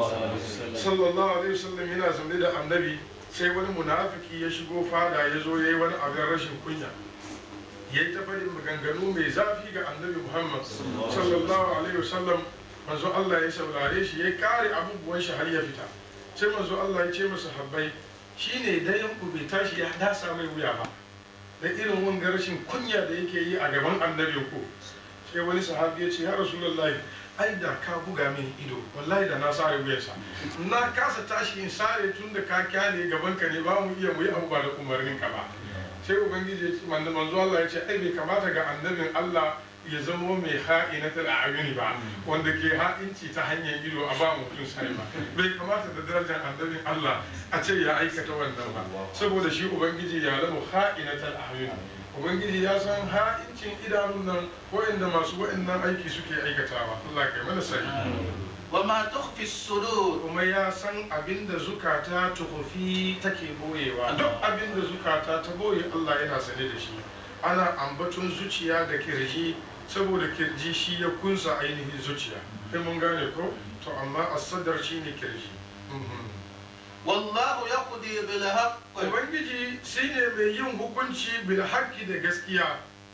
sallallahu alaihi wasallam yana zamne da annabi sai wani munafiki ya shigo fada ya zo yayi wani abin rashin kunya ya yi ta faɗin maganganu mai zafi ga annabi Muhammad sallallahu alaihi wasallam manzo Allah ya saurare shi ya kare abubuwan shi har ya fita sai manzo Allah ya ce masa habbai shine dayan ku bai tashi ya dasa mai wuya ba da irin wanga rashin kunya da yake yi a gaban annabi ku sai wani sahabi ya ce ya rasulullahi ai da ka buga min ido wallahi da na sare wuyarsa na kasa tashi in sare tun da ka kyale gaban ka ne ba mu iya mu yi abu ba da umarnin ka ba sai ubangiji ya ce manzo manzo Allah ya ce ai bai kamata ga annabin Allah ya zamo mai ha'inatul a'yuni ba wanda ke ha'inci ta hanyar ido a ba mutum sai ba bai kamata da darajar annabin Allah a ce ya aikata wannan ba saboda shi ubangiji ya lamu ha'inatul a'yuni ubangiji ya san ha'incin idanun nan wa'anda masu wa'annan aiki suke aikatawa Allah kai mana sani وما تخفي الصدور kuma ya san abin da zukata tukufi take boyewa duk abin da zukata ta boye Allah yana sane da shi ana ambaton zuciya da kirji saboda kirji shi ya kunsa ainihin zuciya kai mun gane ko to amma asadar shi ne kirji Mhm. والله يقضي بالحق ubangiji shine mai yin hukunci bil haqqi da gaskiya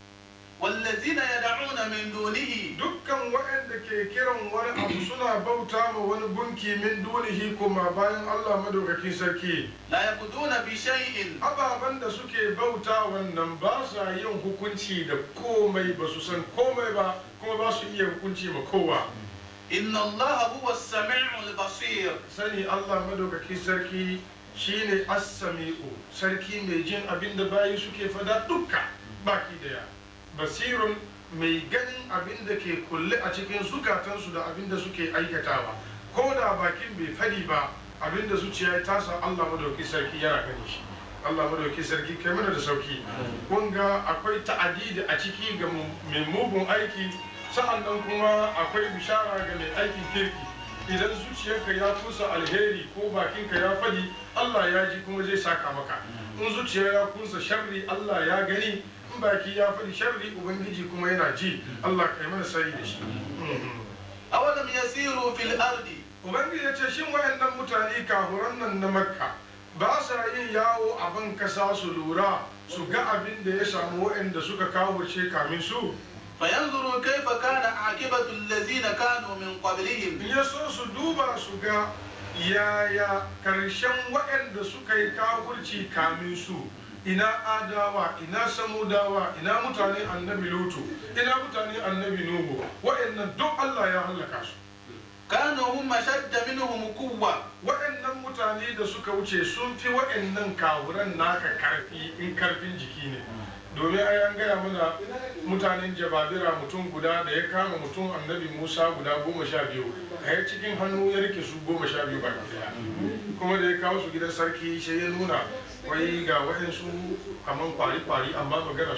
والذين يدعون من دونه dukkan waɗanda ke kiran wani abu suna bauta ma wani gunki min dunihi kuma bayan Allah madaukakin sarki لا يقضون بشيء ababen da suke bauta wannan ba sa yin hukunci da komai ba su san komai ba kuma ba su iya hukunci ma kowa إن الله هو السميع البصير sani Allah madaukakin sarki shine as-sami'u sarki mai jin abin da bayi suke fada dukka baki daya basirun mai ganin abin da ke kulle a cikin zukatansu da abin da suke aikatawa ko da bakin bai fadi ba abin da zuciya ya tasa Allah madaukakin sarki yana gani shi Allah madaukakin sarki kai mana da sauki kun ga akwai ta'adidi a ciki ga mu- mai mugun aiki sa'an nan kuma akwai bishara ga mai aikin kirki idan zuciyarka ya kusa alheri ko bakinka ya fadi Allah ya ji kuma zai saka maka in zuciya ya kusa sharri Allah ya gani in baki ya fadi sharri ubangiji kuma yana ji Allah kai mana sani da shi Mhm. أولم يسيروا في الأرض ubangiji ya ce shin wayannan mutane kafuran nan na makka ba sa yin yawo a ban kasa su lura su ga abin da ya samu wayanda suka kawo ce kamin su فينظروا كيف كان عاقبة الذين كانوا من قبلهم in ya so su duba su ga yaya karshen waɗanda suka yi kafurci kamin su ina adawa ina samudawa ina mutane annabi lutu ina mutane annabi nuhu waɗannan duk allah ya hallaka su كانوا هم أشد منهم قوة waɗannan mutane da suka wuce sun fi waɗannan kawuran naka karfi in karfin jiki ne domin ai an gaya mana mutanen jababira mutum guda da ya kama mutum annabi musa guda goma sha biyu a ya cikin hannu ya rike su goma sha biyu baki daya kuma da ya kawo su gidan sarki sai ya nuna wai ga waɗansu kaman kwari-kwari amma magana suke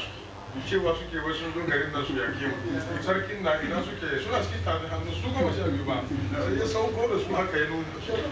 cewa suke wasu sun zo garin nan su yake mu sarkin na ina suke suna cikin tafi hannu su goma sha biyu ba sai ya sauko da su haka ya nuna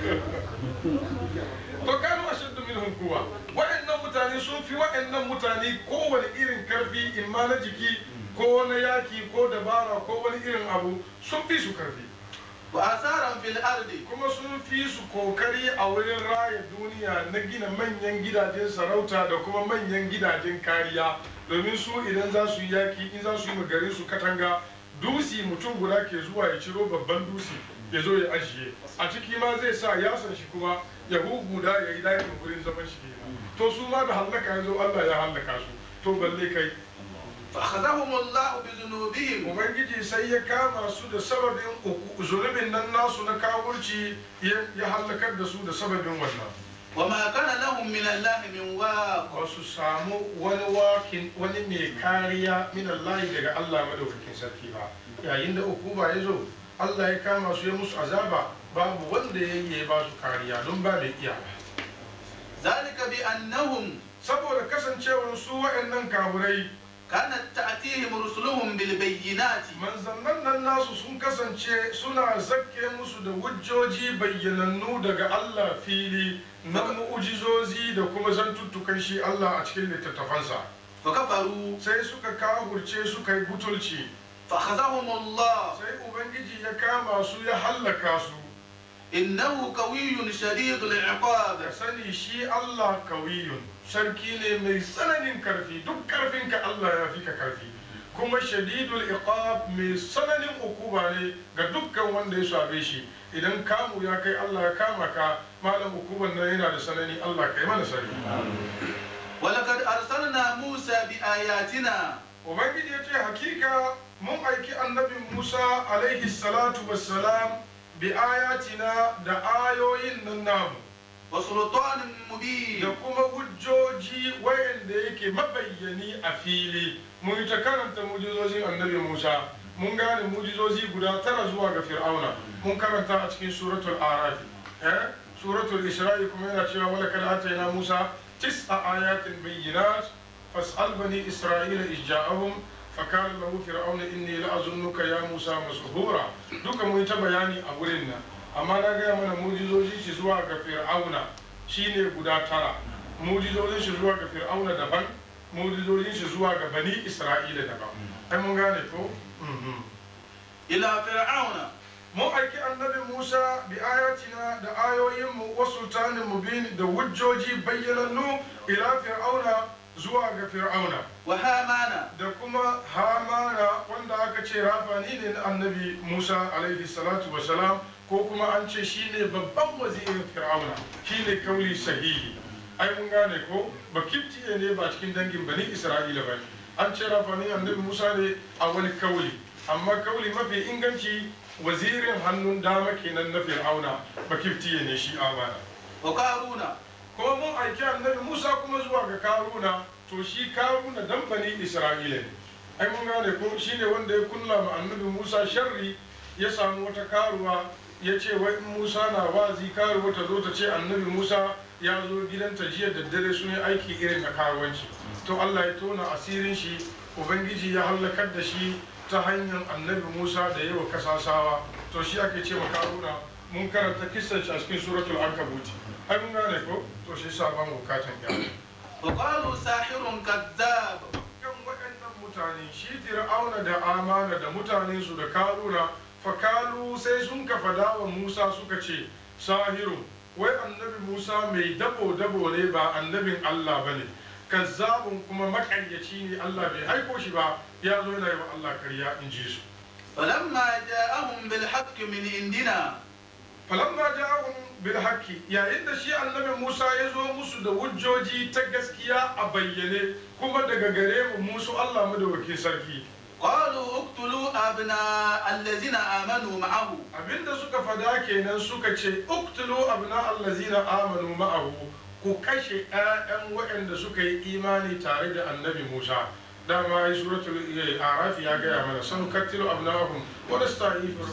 to kanu ashaddu minhum quwwa wa'annan mutane sun fi wa'annan mutane kowane irin karfi imma na jiki ko na yaki ko dabara ko wani irin abu sun fi su karfi وآثارا في الأرض kuma sun fi su kokari a wurin raya duniya na gina manyan gidajen sarauta da kuma manyan gidajen kariya domin su idan za su yi yaki in za su yi garin su katanga dusi mutum guda ke zuwa ya ciro babban dusi ya zo ya ajiye a ciki ma zai sa yasan shi kuma ya huguda ya yi dakin wurin zaman shi kenan to su ma da hallaka ya zo Allah ya hallaka su to balle kai فأخذهم الله بذنوبهم ubangiji sai ya kama su da sababin uku- zunubin nan nasu na kawurci ya ya hallakar da su da sababin wannan وما كان لهم من الله من واق ba su samu wani wakin wani mai kariya min Allah daga Allah madaukakin sarki ba yayin da ukuba ya zo Allah ya kama su ya musu azaba babu wanda ya yi ya ba su kariya don ba mai iya ba ذلك بأنهم saboda kasancewar su wa'annan kaburai كانت تأتيهم رسلهم بالبينات manzannan nan nasu sun kasance suna zakke musu da hujjoji bayyanannu daga Allah fili na mu'ujizozi da kuma zantuttukan shi Allah a cikin littattafansa فكفروا sai suka kahurce suka yi butulci فأخذهم الله sai ubangiji ya kama su ya hallaka su إنه قوي شديد العقاب da sani shi Allah kawiyun sarki ne mai tsananin karfi duk karfinka Allah ya fi ka karfi kuma shadidul iqab mai tsananin ukuba ne ga dukkan wanda ya shafe shi idan kamu ya kai Allah ya kama ka malam ukuban nan yana da sanani Allah kai mana sani ولقد أرسلنا موسى بآياتنا ubangiji ya ce hakika mun aiki annabi Musa alaihi salatu wassalam bi ayatina da ayoyin nan namu وسلطان مبين da kuma hujjoji wayanda yake mabayyani a fili mun yi ta karanta mujizozin annabi musa mun gane mujizozi guda tara zuwa ga fir'auna mun karanta a cikin suratul arafi eh suratul isra'i kuma yana cewa wala kad atayna musa tis'a ayatin bayyinat fas'al bani isra'ila ijja'ahum fakala lahu fir'auna inni la'azunnuka ya musa mashhura duka mun yi ta bayani a wurin nan amma na gaya mana mujizoji shi zuwa ga fir'auna shine guda tara mujizojin shi zuwa ga fir'auna daban mujizojin shi zuwa ga bani isra'ila daban ai mun gane ko Mhm. إلى فرعون mun aiki annabi musa bi ayatina da ayoyinmu wa sultanin mubin da hujjoji bayyanannu ila fir'auna zuwa ga fir'auna وهامان da kuma hamana wanda aka ce rafani ne na annabi musa alaihi salatu wasalam ko kuma an ce shine babban wazirin fir'auna shine kauli sahihi ai mun gane ko ba kiftiye ne ba cikin dangin bani isra'ila ba ne an ce rafani annabi musa ne a wani kauli amma kauli mafi inganci wazirin hannun dama kenan na fir'auna ba kiftiye ne shi amana وقارون kuma mun aiki annabi Musa kuma zuwa ga Karuna to shi Karuna dan bani Isra'ila ne ai mun gane ko shine wanda ya kunna ma annabi Musa sharri ya samu wata karuwa ya ce wai in Musa na wazi karuwa ta zo ta ce annabi Musa ya zo gidanta jiya da dare sun yi aiki irin na karuwanci to Allah ya tona asirin shi ubangiji ya hallakar da shi ta hanyar annabi Musa da yawa kasasawa to shi ake ce ma Karuna mun karanta kissan shi a cikin suratul ankabuti ai mun gane ko to shi sa ban bukatan gyara وقالوا ساحر كذاب kan waɗannan mutane shi fir'auna da amana da mutanen su da karuna fakalu sai sun ka fada wa musa suka ce sahiru wai annabi musa mai dabo dabo ne ba annabin allah bane kazzabun kuma makayyaci ne allah bai aiko shi ba ya zo yana yi wa allah karya in ji su فلما جاءهم بالحق من عندنا falamma ja'ahum bil haqqi yayin da shi annabi Musa ya zo musu da hujjoji ta gaskiya a bayyane kuma daga gare mu musu Allah madawaki sarki قالوا اقتلوا أبناء الذين آمنوا معه abinda suka fada kenan suka ce uktulu abna allazina amanu ma'ahu ku kashe ƴaƴan waɗanda suka yi imani tare da annabi Musa dama yi suratul eh, araf ya gaya mana san kattilu abnahum wa nasta'ifu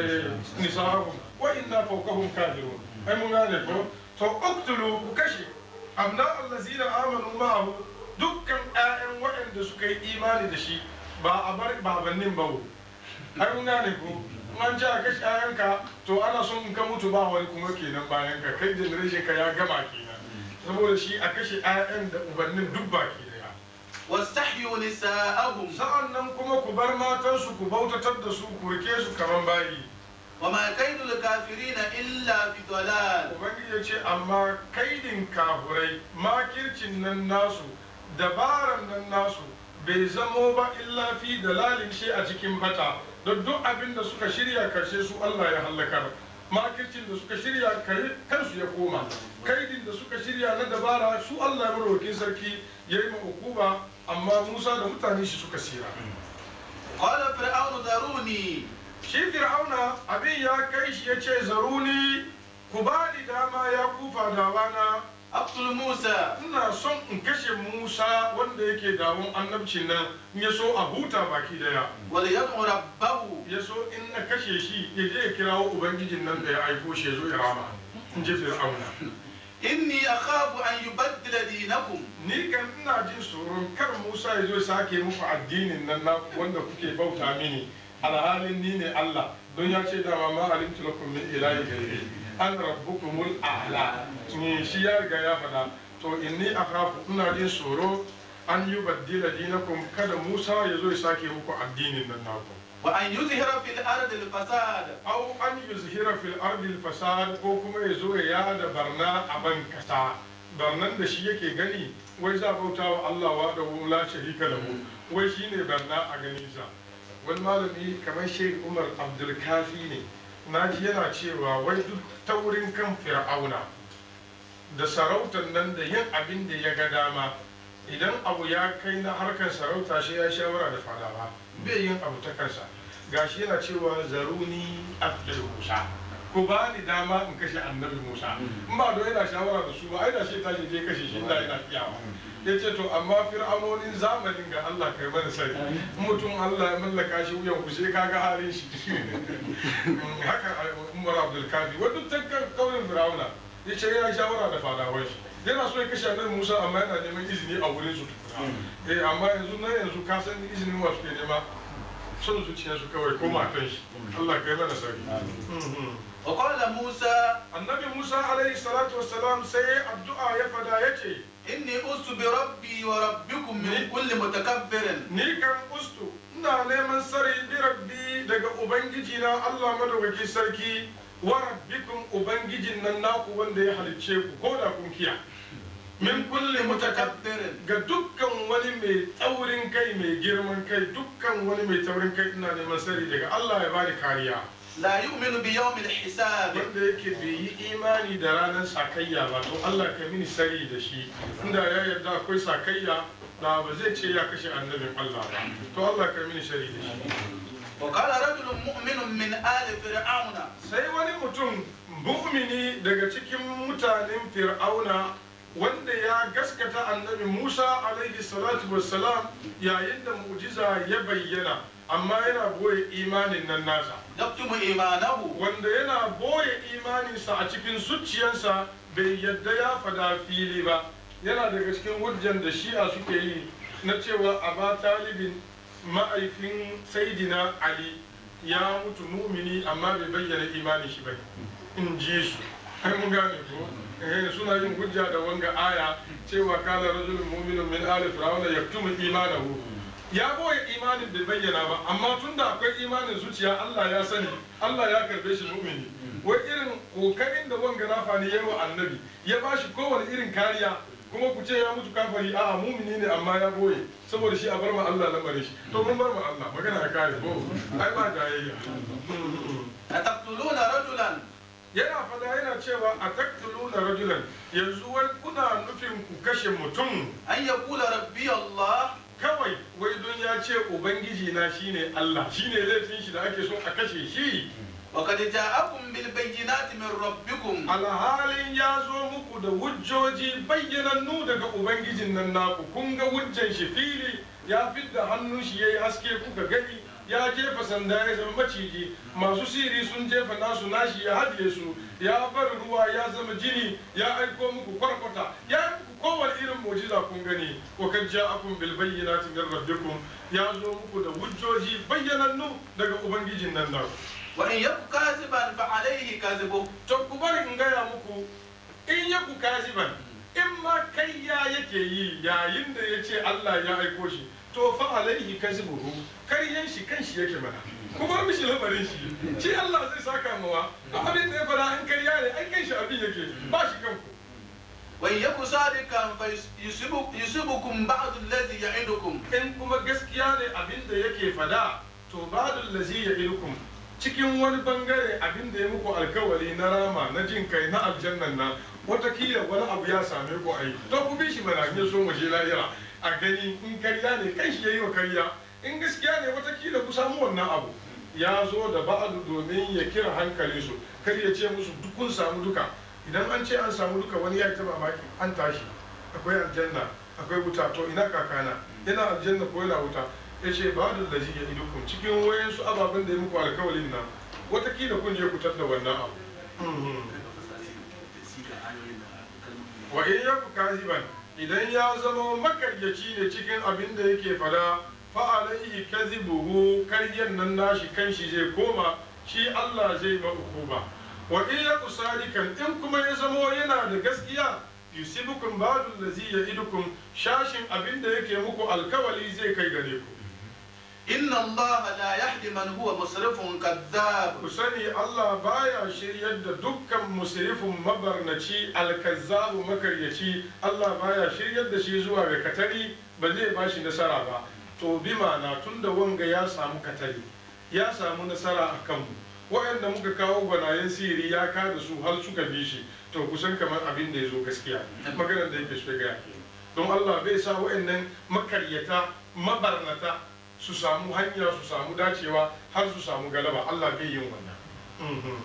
nisahum wa inna fawqahum kafirun ai mun gane ko to uktulu ku kashe abna allazina amanu ma'ahu dukkan 'ya'yan waɗanda suka yi imani da shi ba a bar babannin ba wo ai mun gane ko in an ce a kashe 'ya'yanka to ana son in ka mutu ba wani kuma kenan bayan ka kai generation ka ya gama kenan saboda shi a kashe 'ya'yan da ubannin duk baki daya واستحيوا نساءهم sa'an nan kuma ku bar matansu ku bautatar da su ku rike su kaman bayi وما كيد الكافرين إلا في ضلال ubangiji ya ce amma kaidin kafurai makircin nan nasu dabaran nan nasu bai zamo ba illa fi dalalin shi a cikin bata don duk abin da suka shirya karshe su Allah ya hallakar makircin da suka shirya kare kansu ya koma kaidin da suka shirya na dabara su Allah ya maraukin sarki ya yi hukuma amma Musa da mutane shi suka sira قال فرعون ذروني shi fir'auna abin ya kai shi ya ce zaruni ku ba ni dama ya kufa dawana أقتل موسى ina son in kashe musa wanda yake dawon annabcin nan in ya so a huta baki daya وليدعو ربه ya so in na kashe shi ya je ya kirawo ubangijin nan da ya aiko shi ya zo ya rama in ji fir'auna إني أخاف أن يبدل دينكم ni kan ina jin tsoron kar musa ya zo ya sake muku addinin nan naku wanda kuke bauta mini alhalin ni ne allah don ya ce dama ma alimtu lakum min ilahi ghairi an rabbukumul a'la ni shi ya riga ya faɗa to inni akhafu ina jin tsoro an yi baddila dinakum kada musa ya zo ya sake muku addinin nan naku وأن يظهر في الأرض الفساد au an yuzhira fil ardi fasad ko kuma ya zo ya yada barna a ban kasa barnan da shi yake gani wai za bauta wa Allah wa da la sharika lahu wai shine barna a ganin sa wani malami kamar Sheikh Umar Abdul Kafi ne naji yana cewa wai duk taurin kan fir'auna da sarautar nan da yin abin da ya ga dama idan abu ya kai na harkar sarauta shi ya shawara da fadawa bai yin abu ta kansa gashi yana cewa zaruni abdul musa ku ba ni dama in kashe annabi musa in ba don yana shawara da su ba ai da shi ta je kashe shi da yana iyawa ya ce to amma fir'aunonin zamanin ga Allah kai mana sani in mutum Allah ya mallaka shi wuyan ku sai kaga halin shi haka Umar Abdul Kafi wadda ta kaurin fir'auna ya ce yana shawara da fadawai shi yana so ya kashe annabi Musa amma yana neman izini a wurin su tukuna eh amma yanzu na yanzu ka san izinin wa suke nema son zuciyarsu kawai ko matan shi Allah kai mana sani وقال موسى annabi Musa alaihi salatu wassalam sai addu'a ya fada yace إني أست بربي وربكم من كل متكبر ni kan ustu ina neman sari bi rabbi daga ubangiji na Allah madaukaki sarki wa rabbikum ubangijin nan naku wanda ya halicce ku ko da kun kiya min kulli mutakabbir متكبر ga dukkan wani mai taurin kai mai girman kai dukkan wani mai taurin kai ina neman sari daga Allah ya bani kariya لا يؤمن بيوم الحساب wanda yake bai yi imani da ranar sakayya ba to Allah ka mini sari da shi inda ya yarda akwai sakayya da ba zai ce ya kashe annabin Allah ba to Allah ka mini sari da shi وقال رجل مؤمن من آل فرعون sai wani mutum mu'mini daga cikin mutanen fir'auna wanda ya gaskata annabi Musa alaihi salatu wassalam yayin da mu'jiza ya bayyana amma yana boye imanin nan nasa يكتم إيمانه wanda yana boye imaninsa a cikin zuciyarsa bai yadda ya fada fili ba yana daga cikin hujjan da shi'a suke yi na cewa aba talibin ma'aifin saidina ali ya mutu mumini amma bai bayyana imanin shi ba in ji su ai mun gane ko eh suna yin hujja da wanga aya cewa kala rajulun mu'minun min ali fir'auna yaktumu imanahu ya boye imanin bai bayyana ba amma tunda akwai imanin zuciya Allah ya sani Allah ya karbe shi mu'mini wai irin kokarin da wanga rafa ne yayi wa annabi ya bashi kowane irin kariya kuma ku ce ya mutu kafari a'a mumini ne amma ya boye saboda shi a bar ma Allah lamarin shi to mun bar ma Allah magana ya kare ko ai ba jayayya أتقتلون رجلا yana fada yana cewa a taktuluna rajulan yanzu wai kuna nufin ku kashe mutum أن يقول ربي الله kawai wai don ya ce ubangiji na shine Allah shine laifin shi da ake so a kashe shi وقد جاءكم بالبينات من ربكم alhalin ya zo muku da hujjoji bayyanannu daga ubangijin nan naku kun ga hujjan shi fili ya fidda hannun shi yayi haske kuka gani ya jefa sanda ya zama maciji masu siri sun jefa nasu nashi ya hadiye su ya bar ruwa ya zama jini ya aiko muku kwarkwata ya yi muku kowane irin mujiza kun gani wa kan ja'akum bil bayyinati min rabbikum ya zo muku da hujjoji bayyanannu daga ubangijin nan nan وإن يك كاذبا فعليه كذبه to ku bari in gaya muku in ya ku kaziban in ma kayya yake yi yayin da ya ce Allah ya aiko shi to fa alaihi kazibuhu karyan shi kan shi yake mana ku bar mishi lamarin shi shi Allah zai saka mawa abin da ya fara in karya ne ai kan shi abin yake ba shi kanku وإن يك صادقا فيصيبكم بعض الذي يعدكم in kuma gaskiya ne abin da yake fada to badul lazi ya ilkum cikin wani bangare abin da ya muku alkawari na rama na jin kai na aljannan nan watakila wani abu ya same ku ai to ku bi shi mana in so mu je lahira a gani in karya ne kai shi yayi wa karya in gaskiya ne watakila ku samu wannan abu ya zo da ba'adu domin ya kira hankalin su kar ya ce musu duk kun samu duka idan an ce an samu duka wani ya ta mamaki an tashi akwai aljanna akwai wuta to ina kakana yana aljanna ko yana wuta ya ce ba da lazi ya idukun cikin wayansu ababen da ya muku alkawalin nan watakila kun je ku da wannan abu wa in yaku kaziban idan ya zama makaryaci ne cikin abin da yake fada fa alaihi kazibuhu karyan nan nashi kanshi zai koma shi Allah zai ma hukuma wa in yaku sadikan in kuma ya zama yana da gaskiya yusibukum ba'du allazi ya'idukum shashin abin da yake muku alkawali zai kai gare ku إن الله لا يهدي من هو مسرف كذاب ku sani Allah baya shiryar da dukkan musrifin mabarnaci alkazzabu makaryaci Allah baya shiryar da shi zuwa ga katari ba zai ba shi nasara ba to bi ma'ana tun da wanga ya samu katari ya samu nasara a kanmu waɗanda muka kawo gwanayen siri ya kada su har suka bi shi to kusan kamar abin da ya zo gaskiya maganar da yake so ya gaya don Allah bai sa waɗannan makaryata mabarnata su samu hanya su samu dacewa har su samu galaba Allah bai yin wannan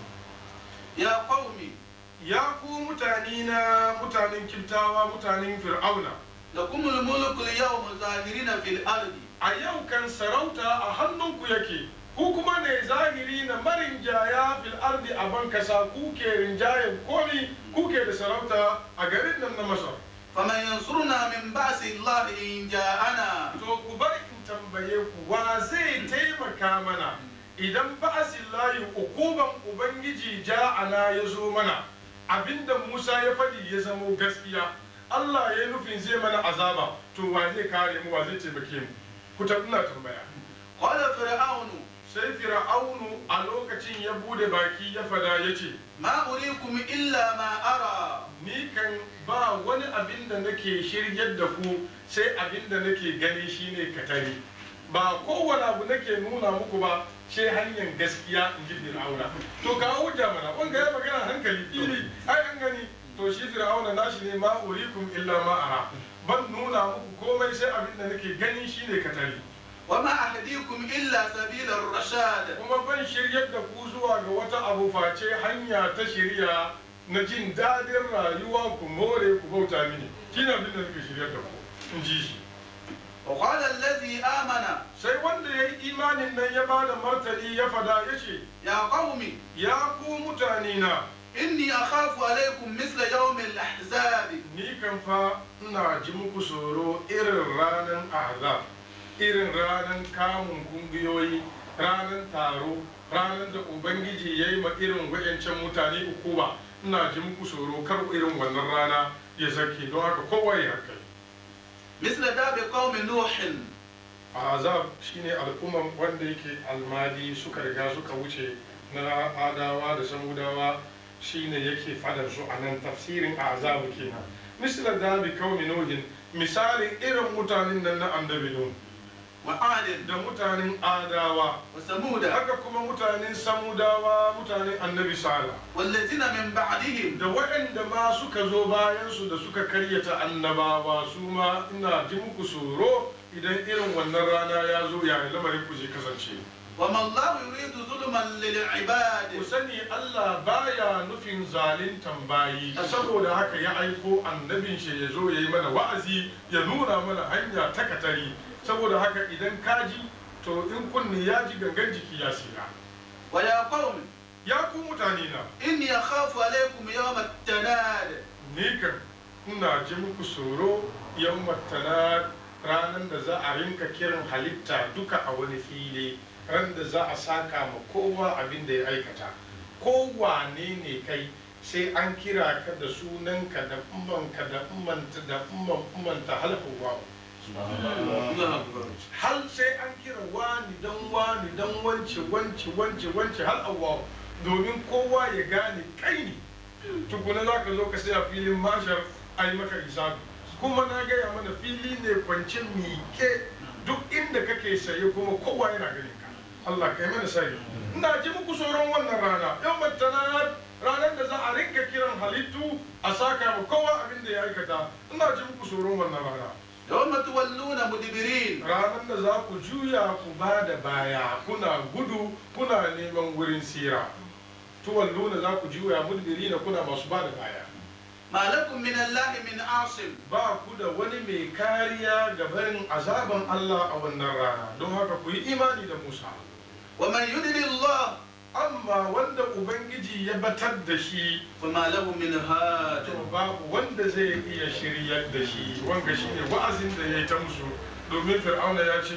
يا قوم ya ku mutane na mutanen kiftawa mutanen fir'auna لكم الملك اليوم ظاهرين في الأرض a yau kan sarauta a hannunku yake ku kuma ne zahiri na marinjaya fil ardi a ban kasa ku ke rinjayen komi ku ke da sarauta a garin nan na masar فمن ينصرنا من بأس الله إن جاءنا to ku bari in tambaye ku wa zai taimaka mana idan ba'asin layi ukuban ubangiji ja'ana ya zo mana abinda musa ya faɗi ya zamo gaskiya allah ya yi nufin zai mana azaba to wa zai kare mu wa zai taimake mu ku ta ina tambaya قال فرعون sai fir'aunu a lokacin ya bude baki ya fada ya ce ما أريكم إلا ما أرى ni kan ba wani abin da nake shiryar da ku sai abin da nake gani shine katari ba kowane abu nake nuna muku ba sai hanyar gaskiya in ji fir'auna to ka hujja mana wanga ya magana hankali fili ai an gani to shi fir'auna nashi ne ma urikum illa ma ara ban nuna muku komai sai abin da nake gani shine katari وما أهديكم إلا سبيل الرشاد kuma ban shiryar da ku zuwa ga wata abu face hanya ta shirya na jin daɗin rayuwa ku more ku bauta mini shine abin da nake shiryar da ku in ji shi وقال الذي آمن sai wanda ya yi imanin nan ya ba da martani ya fada ya ce يا قوم ya ku mutane na إني أخاف عليكم مثل يوم الأحزاب ni kan fa ina ji muku tsoro irin ranar azab irin ranar kamun kungiyoyi ranar taro ranar da ubangiji ya yi ma irin wayancan mutane uku ba ina ji muku tsoro kar irin wannan rana ya zake don haka kowa ya hankali مثل داب قوم نوح azab shine al'umman wanda yake almadi suka riga suka wuce na adawa da samudawa shine yake fadar su a nan tafsirin azabu kenan misla dabi kaumi nuhin misalin irin mutanen nan na annabi nuh وعاد da mutanen adawa وثمود haka kuma mutanen samudawa mutanen annabi sala والذين من بعدهم da waɗanda ma suka zo bayansu da suka karyata annabawa su ma ina ji muku tsoro idan irin wannan rana ya zo ya lamarin ku zai kasance وما الله يريد ظلما للعباد ku sani Allah baya nufin zalintan bayi saboda haka ya aiko annabin shi ya zo ya yi mana wa'azi ya nuna mana hanya ta katari saboda haka idan ka ji to in kunni ya ji gangan jiki ya sira ويا قوم ya ku mutane na إني أخاف عليكم يوم التناد ni kan ina ji muku tsoro yau matana ranar da za a rinka kiran halitta duka a wani fili ran da za a saka ma kowa abin da ya aikata kowane ne kai sai an kira ka da sunanka da ummanka da ummanta da umman ummanta halhuwa hal sai an kira wani dan wani dan wance wance wance wance hal awwa domin kowa ya gane kai ne tukuna za ka zo ka sai a filin mashar a yi maka hisabi kuma na gaya mana fili ne kwance mike duk inda kake saye kuma kowa yana ganin ka Allah kai mana sai ina ji muku tsoron wannan rana yau matana ranar da za a rinka kiran halittu a saka ma kowa abin da ya aikata ina ji muku tsoron wannan rana يوم تولون مدبرين ranar da za ku juya ku ba da baya kuna gudu kuna neman wurin sira tuwalluna za ku juya mudbiri na kuna masu ba da baya ما لكم من الله من عاصم ba ku da wani mai kariya ga barin azaban Allah a wannan rana don haka ku yi imani da Musa ومن يدل الله amma wanda ubangiji ya batar da shi فما له من هاد to babu wanda zai iya shiryar da shi wanga shine wa'azin da ya yi ta musu domin fir'auna ya ce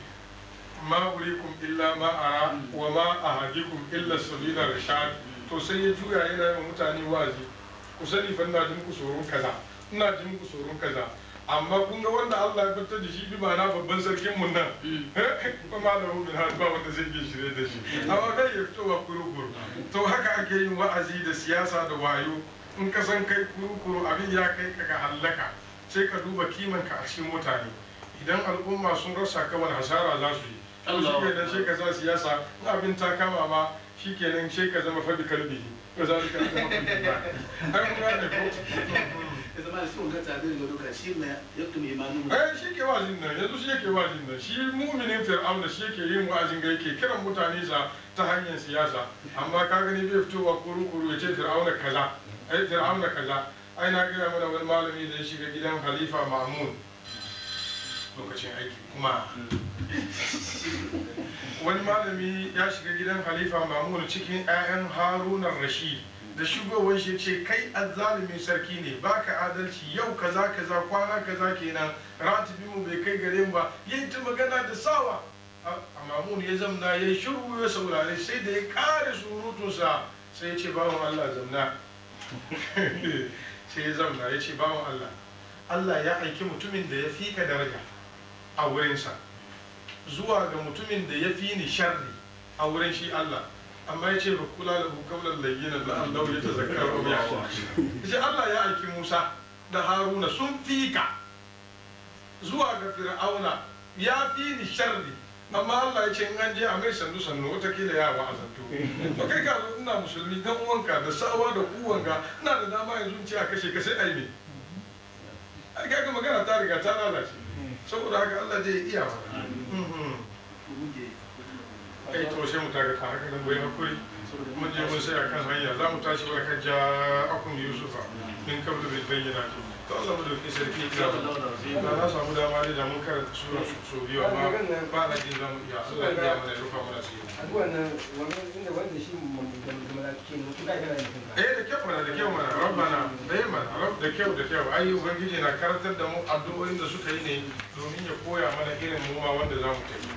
ma urikum illa ma ara wa ma ahadikum illa sabila rashad to sai ya juya yana yin mutane wa'azi ku sani fa ina jin ku tsoron kaza ina jin ku tsoron kaza amma kun ga wanda Allah ya fitar da shi bi ma'ana babban sarkin mun nan ba malamu min hal ba wanda zai iya shirye da shi amma kai ya fito wa kurukuru to haka ake yin wa'azi da siyasa da wayo in ka san kai kurukuru abin ya kai ka ga hallaka sai ka duba kiman ka a cikin mutane idan al'umma sun rasa ka wani hasara za su yi to shi kenan sai ka sa siyasa in abin ta kama ma shi kenan sai ka zama fabi kalbi ko za ka zama fabi ba ai mun gane ko إذا ما يسوون كتا بين يقولوا شيء ما يكتم إيمانهم ai shi ke wazin nan yanzu shi yake wazin nan shi muminin fir'auna shi yake yin wa'azin ga yake kiran mutane sa ta hanyar siyasa amma ka gani bai fitowa kuru-kuru ya ce fir'auna kaza ai fir'auna kaza ai na gaya mana wani malami da ya shiga gidan halifa mamun lokacin aiki kuma wani malami ya shiga gidan halifa mamun cikin 'ya'yan harunan rashid da shugowar shi ce kai azzalumin sarki ne baka adalci yau kaza kaza kwana kaza kenan ratibi mu bai kai gare mu ba yayi ta magana da sawa a mamun ya zamna ya shiru ya saurare sai da ya kare surutunsa sai ya ce bawan Allah zamna sai ya zamna ya ce bawan Allah Allah ya aiki mutumin da ya fi ka daraja a wurinsa zuwa ga mutumin da ya fi ni sharri a wurin shi Allah amma ya ce ba kula da hukamar layyina da Allah ya tazakkar wa ya shi Allah ya aiki Musa da Haruna sun fi ka zuwa ga Fir'auna ya fi ni sharri amma Allah ya ce in an je a mai sannu sannu watakila ya wa'azantu to kai ka zo ina musulmi dan uwanka da sawa da uwanka ina da dama yanzu in ce a kashe ka sai ai me ai kaga magana ta riga ta lalace saboda haka Allah zai iya mana kai to sai mu taga ta haka nan bai hakuri mun je mun sai akan hanya za mu tashi wa kan ja akun yusufa min kabla bil bayyinati to Allah mu dauki sarki ya ba na samu dama ne da mun karanta sura so biyu amma ba na jin zamu iya Allah ya mana rufa mana sai addu'an nan wannan inda wanda shi malaki ne kuka kana da kanka eh da kyau mana da kyau mana rabbana eh mana rabb da kyau da kyau ai ubangiji na karantar da mu addu'o'in da suka yi ne domin ya koya mana irin mu ma wanda za mu tafi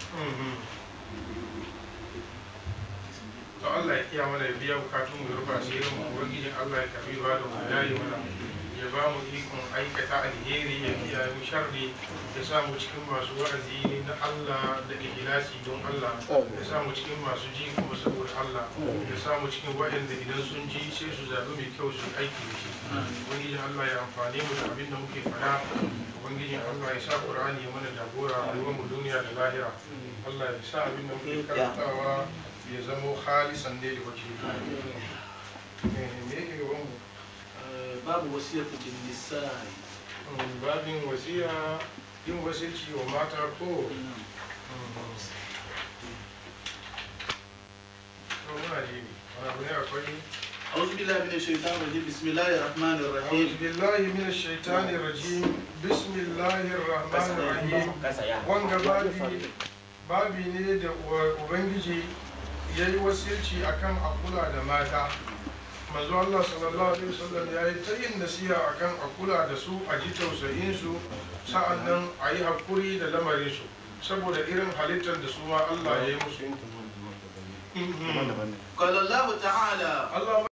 to Allah ya iya mana ya biya bukatun mu rufa sai mu ubangiji Allah ya karbi ba da mu yayi mana ya ba mu ikon aikata alheri ya kiyaye mu sharri ya sa mu cikin masu wa'azi na Allah da ikhlasi don Allah ya sa mu cikin masu ji kuma saboda Allah ya sa mu cikin waɗanda idan sun ji sai su zaɓi mai kyau su aiki da shi ubangijin Allah ya amfane mu da abin da muke faɗa ubangijin Allah ya sa Qur'ani ya mana jagora a mu duniya da lahira Allah ya sa abin da muke karantawa ya zamo halisan ne da wace me yake gaban mu babu wasiyatu bin nisa'i babin wasiya yin wasilci wa mata ko to muna ji wani abu ne akwai أعوذ بالله من الشيطان الرجيم بسم الله الرحمن أعوذ الرحيم بالله من الشيطان الرجيم بسم الله الرحمن الرحيم wanga babi babi ne da uwa- ubangiji ya yi wasilci akan a kula da mata manzo Allah sallallahu alaihi wasallam ya yi ta yin nasiha akan a kula da su a ji tausayin su sa'annan a yi hakuri da lamarin su saboda irin halittar da su ma Allah ya yi musu قال الله تعالى Allah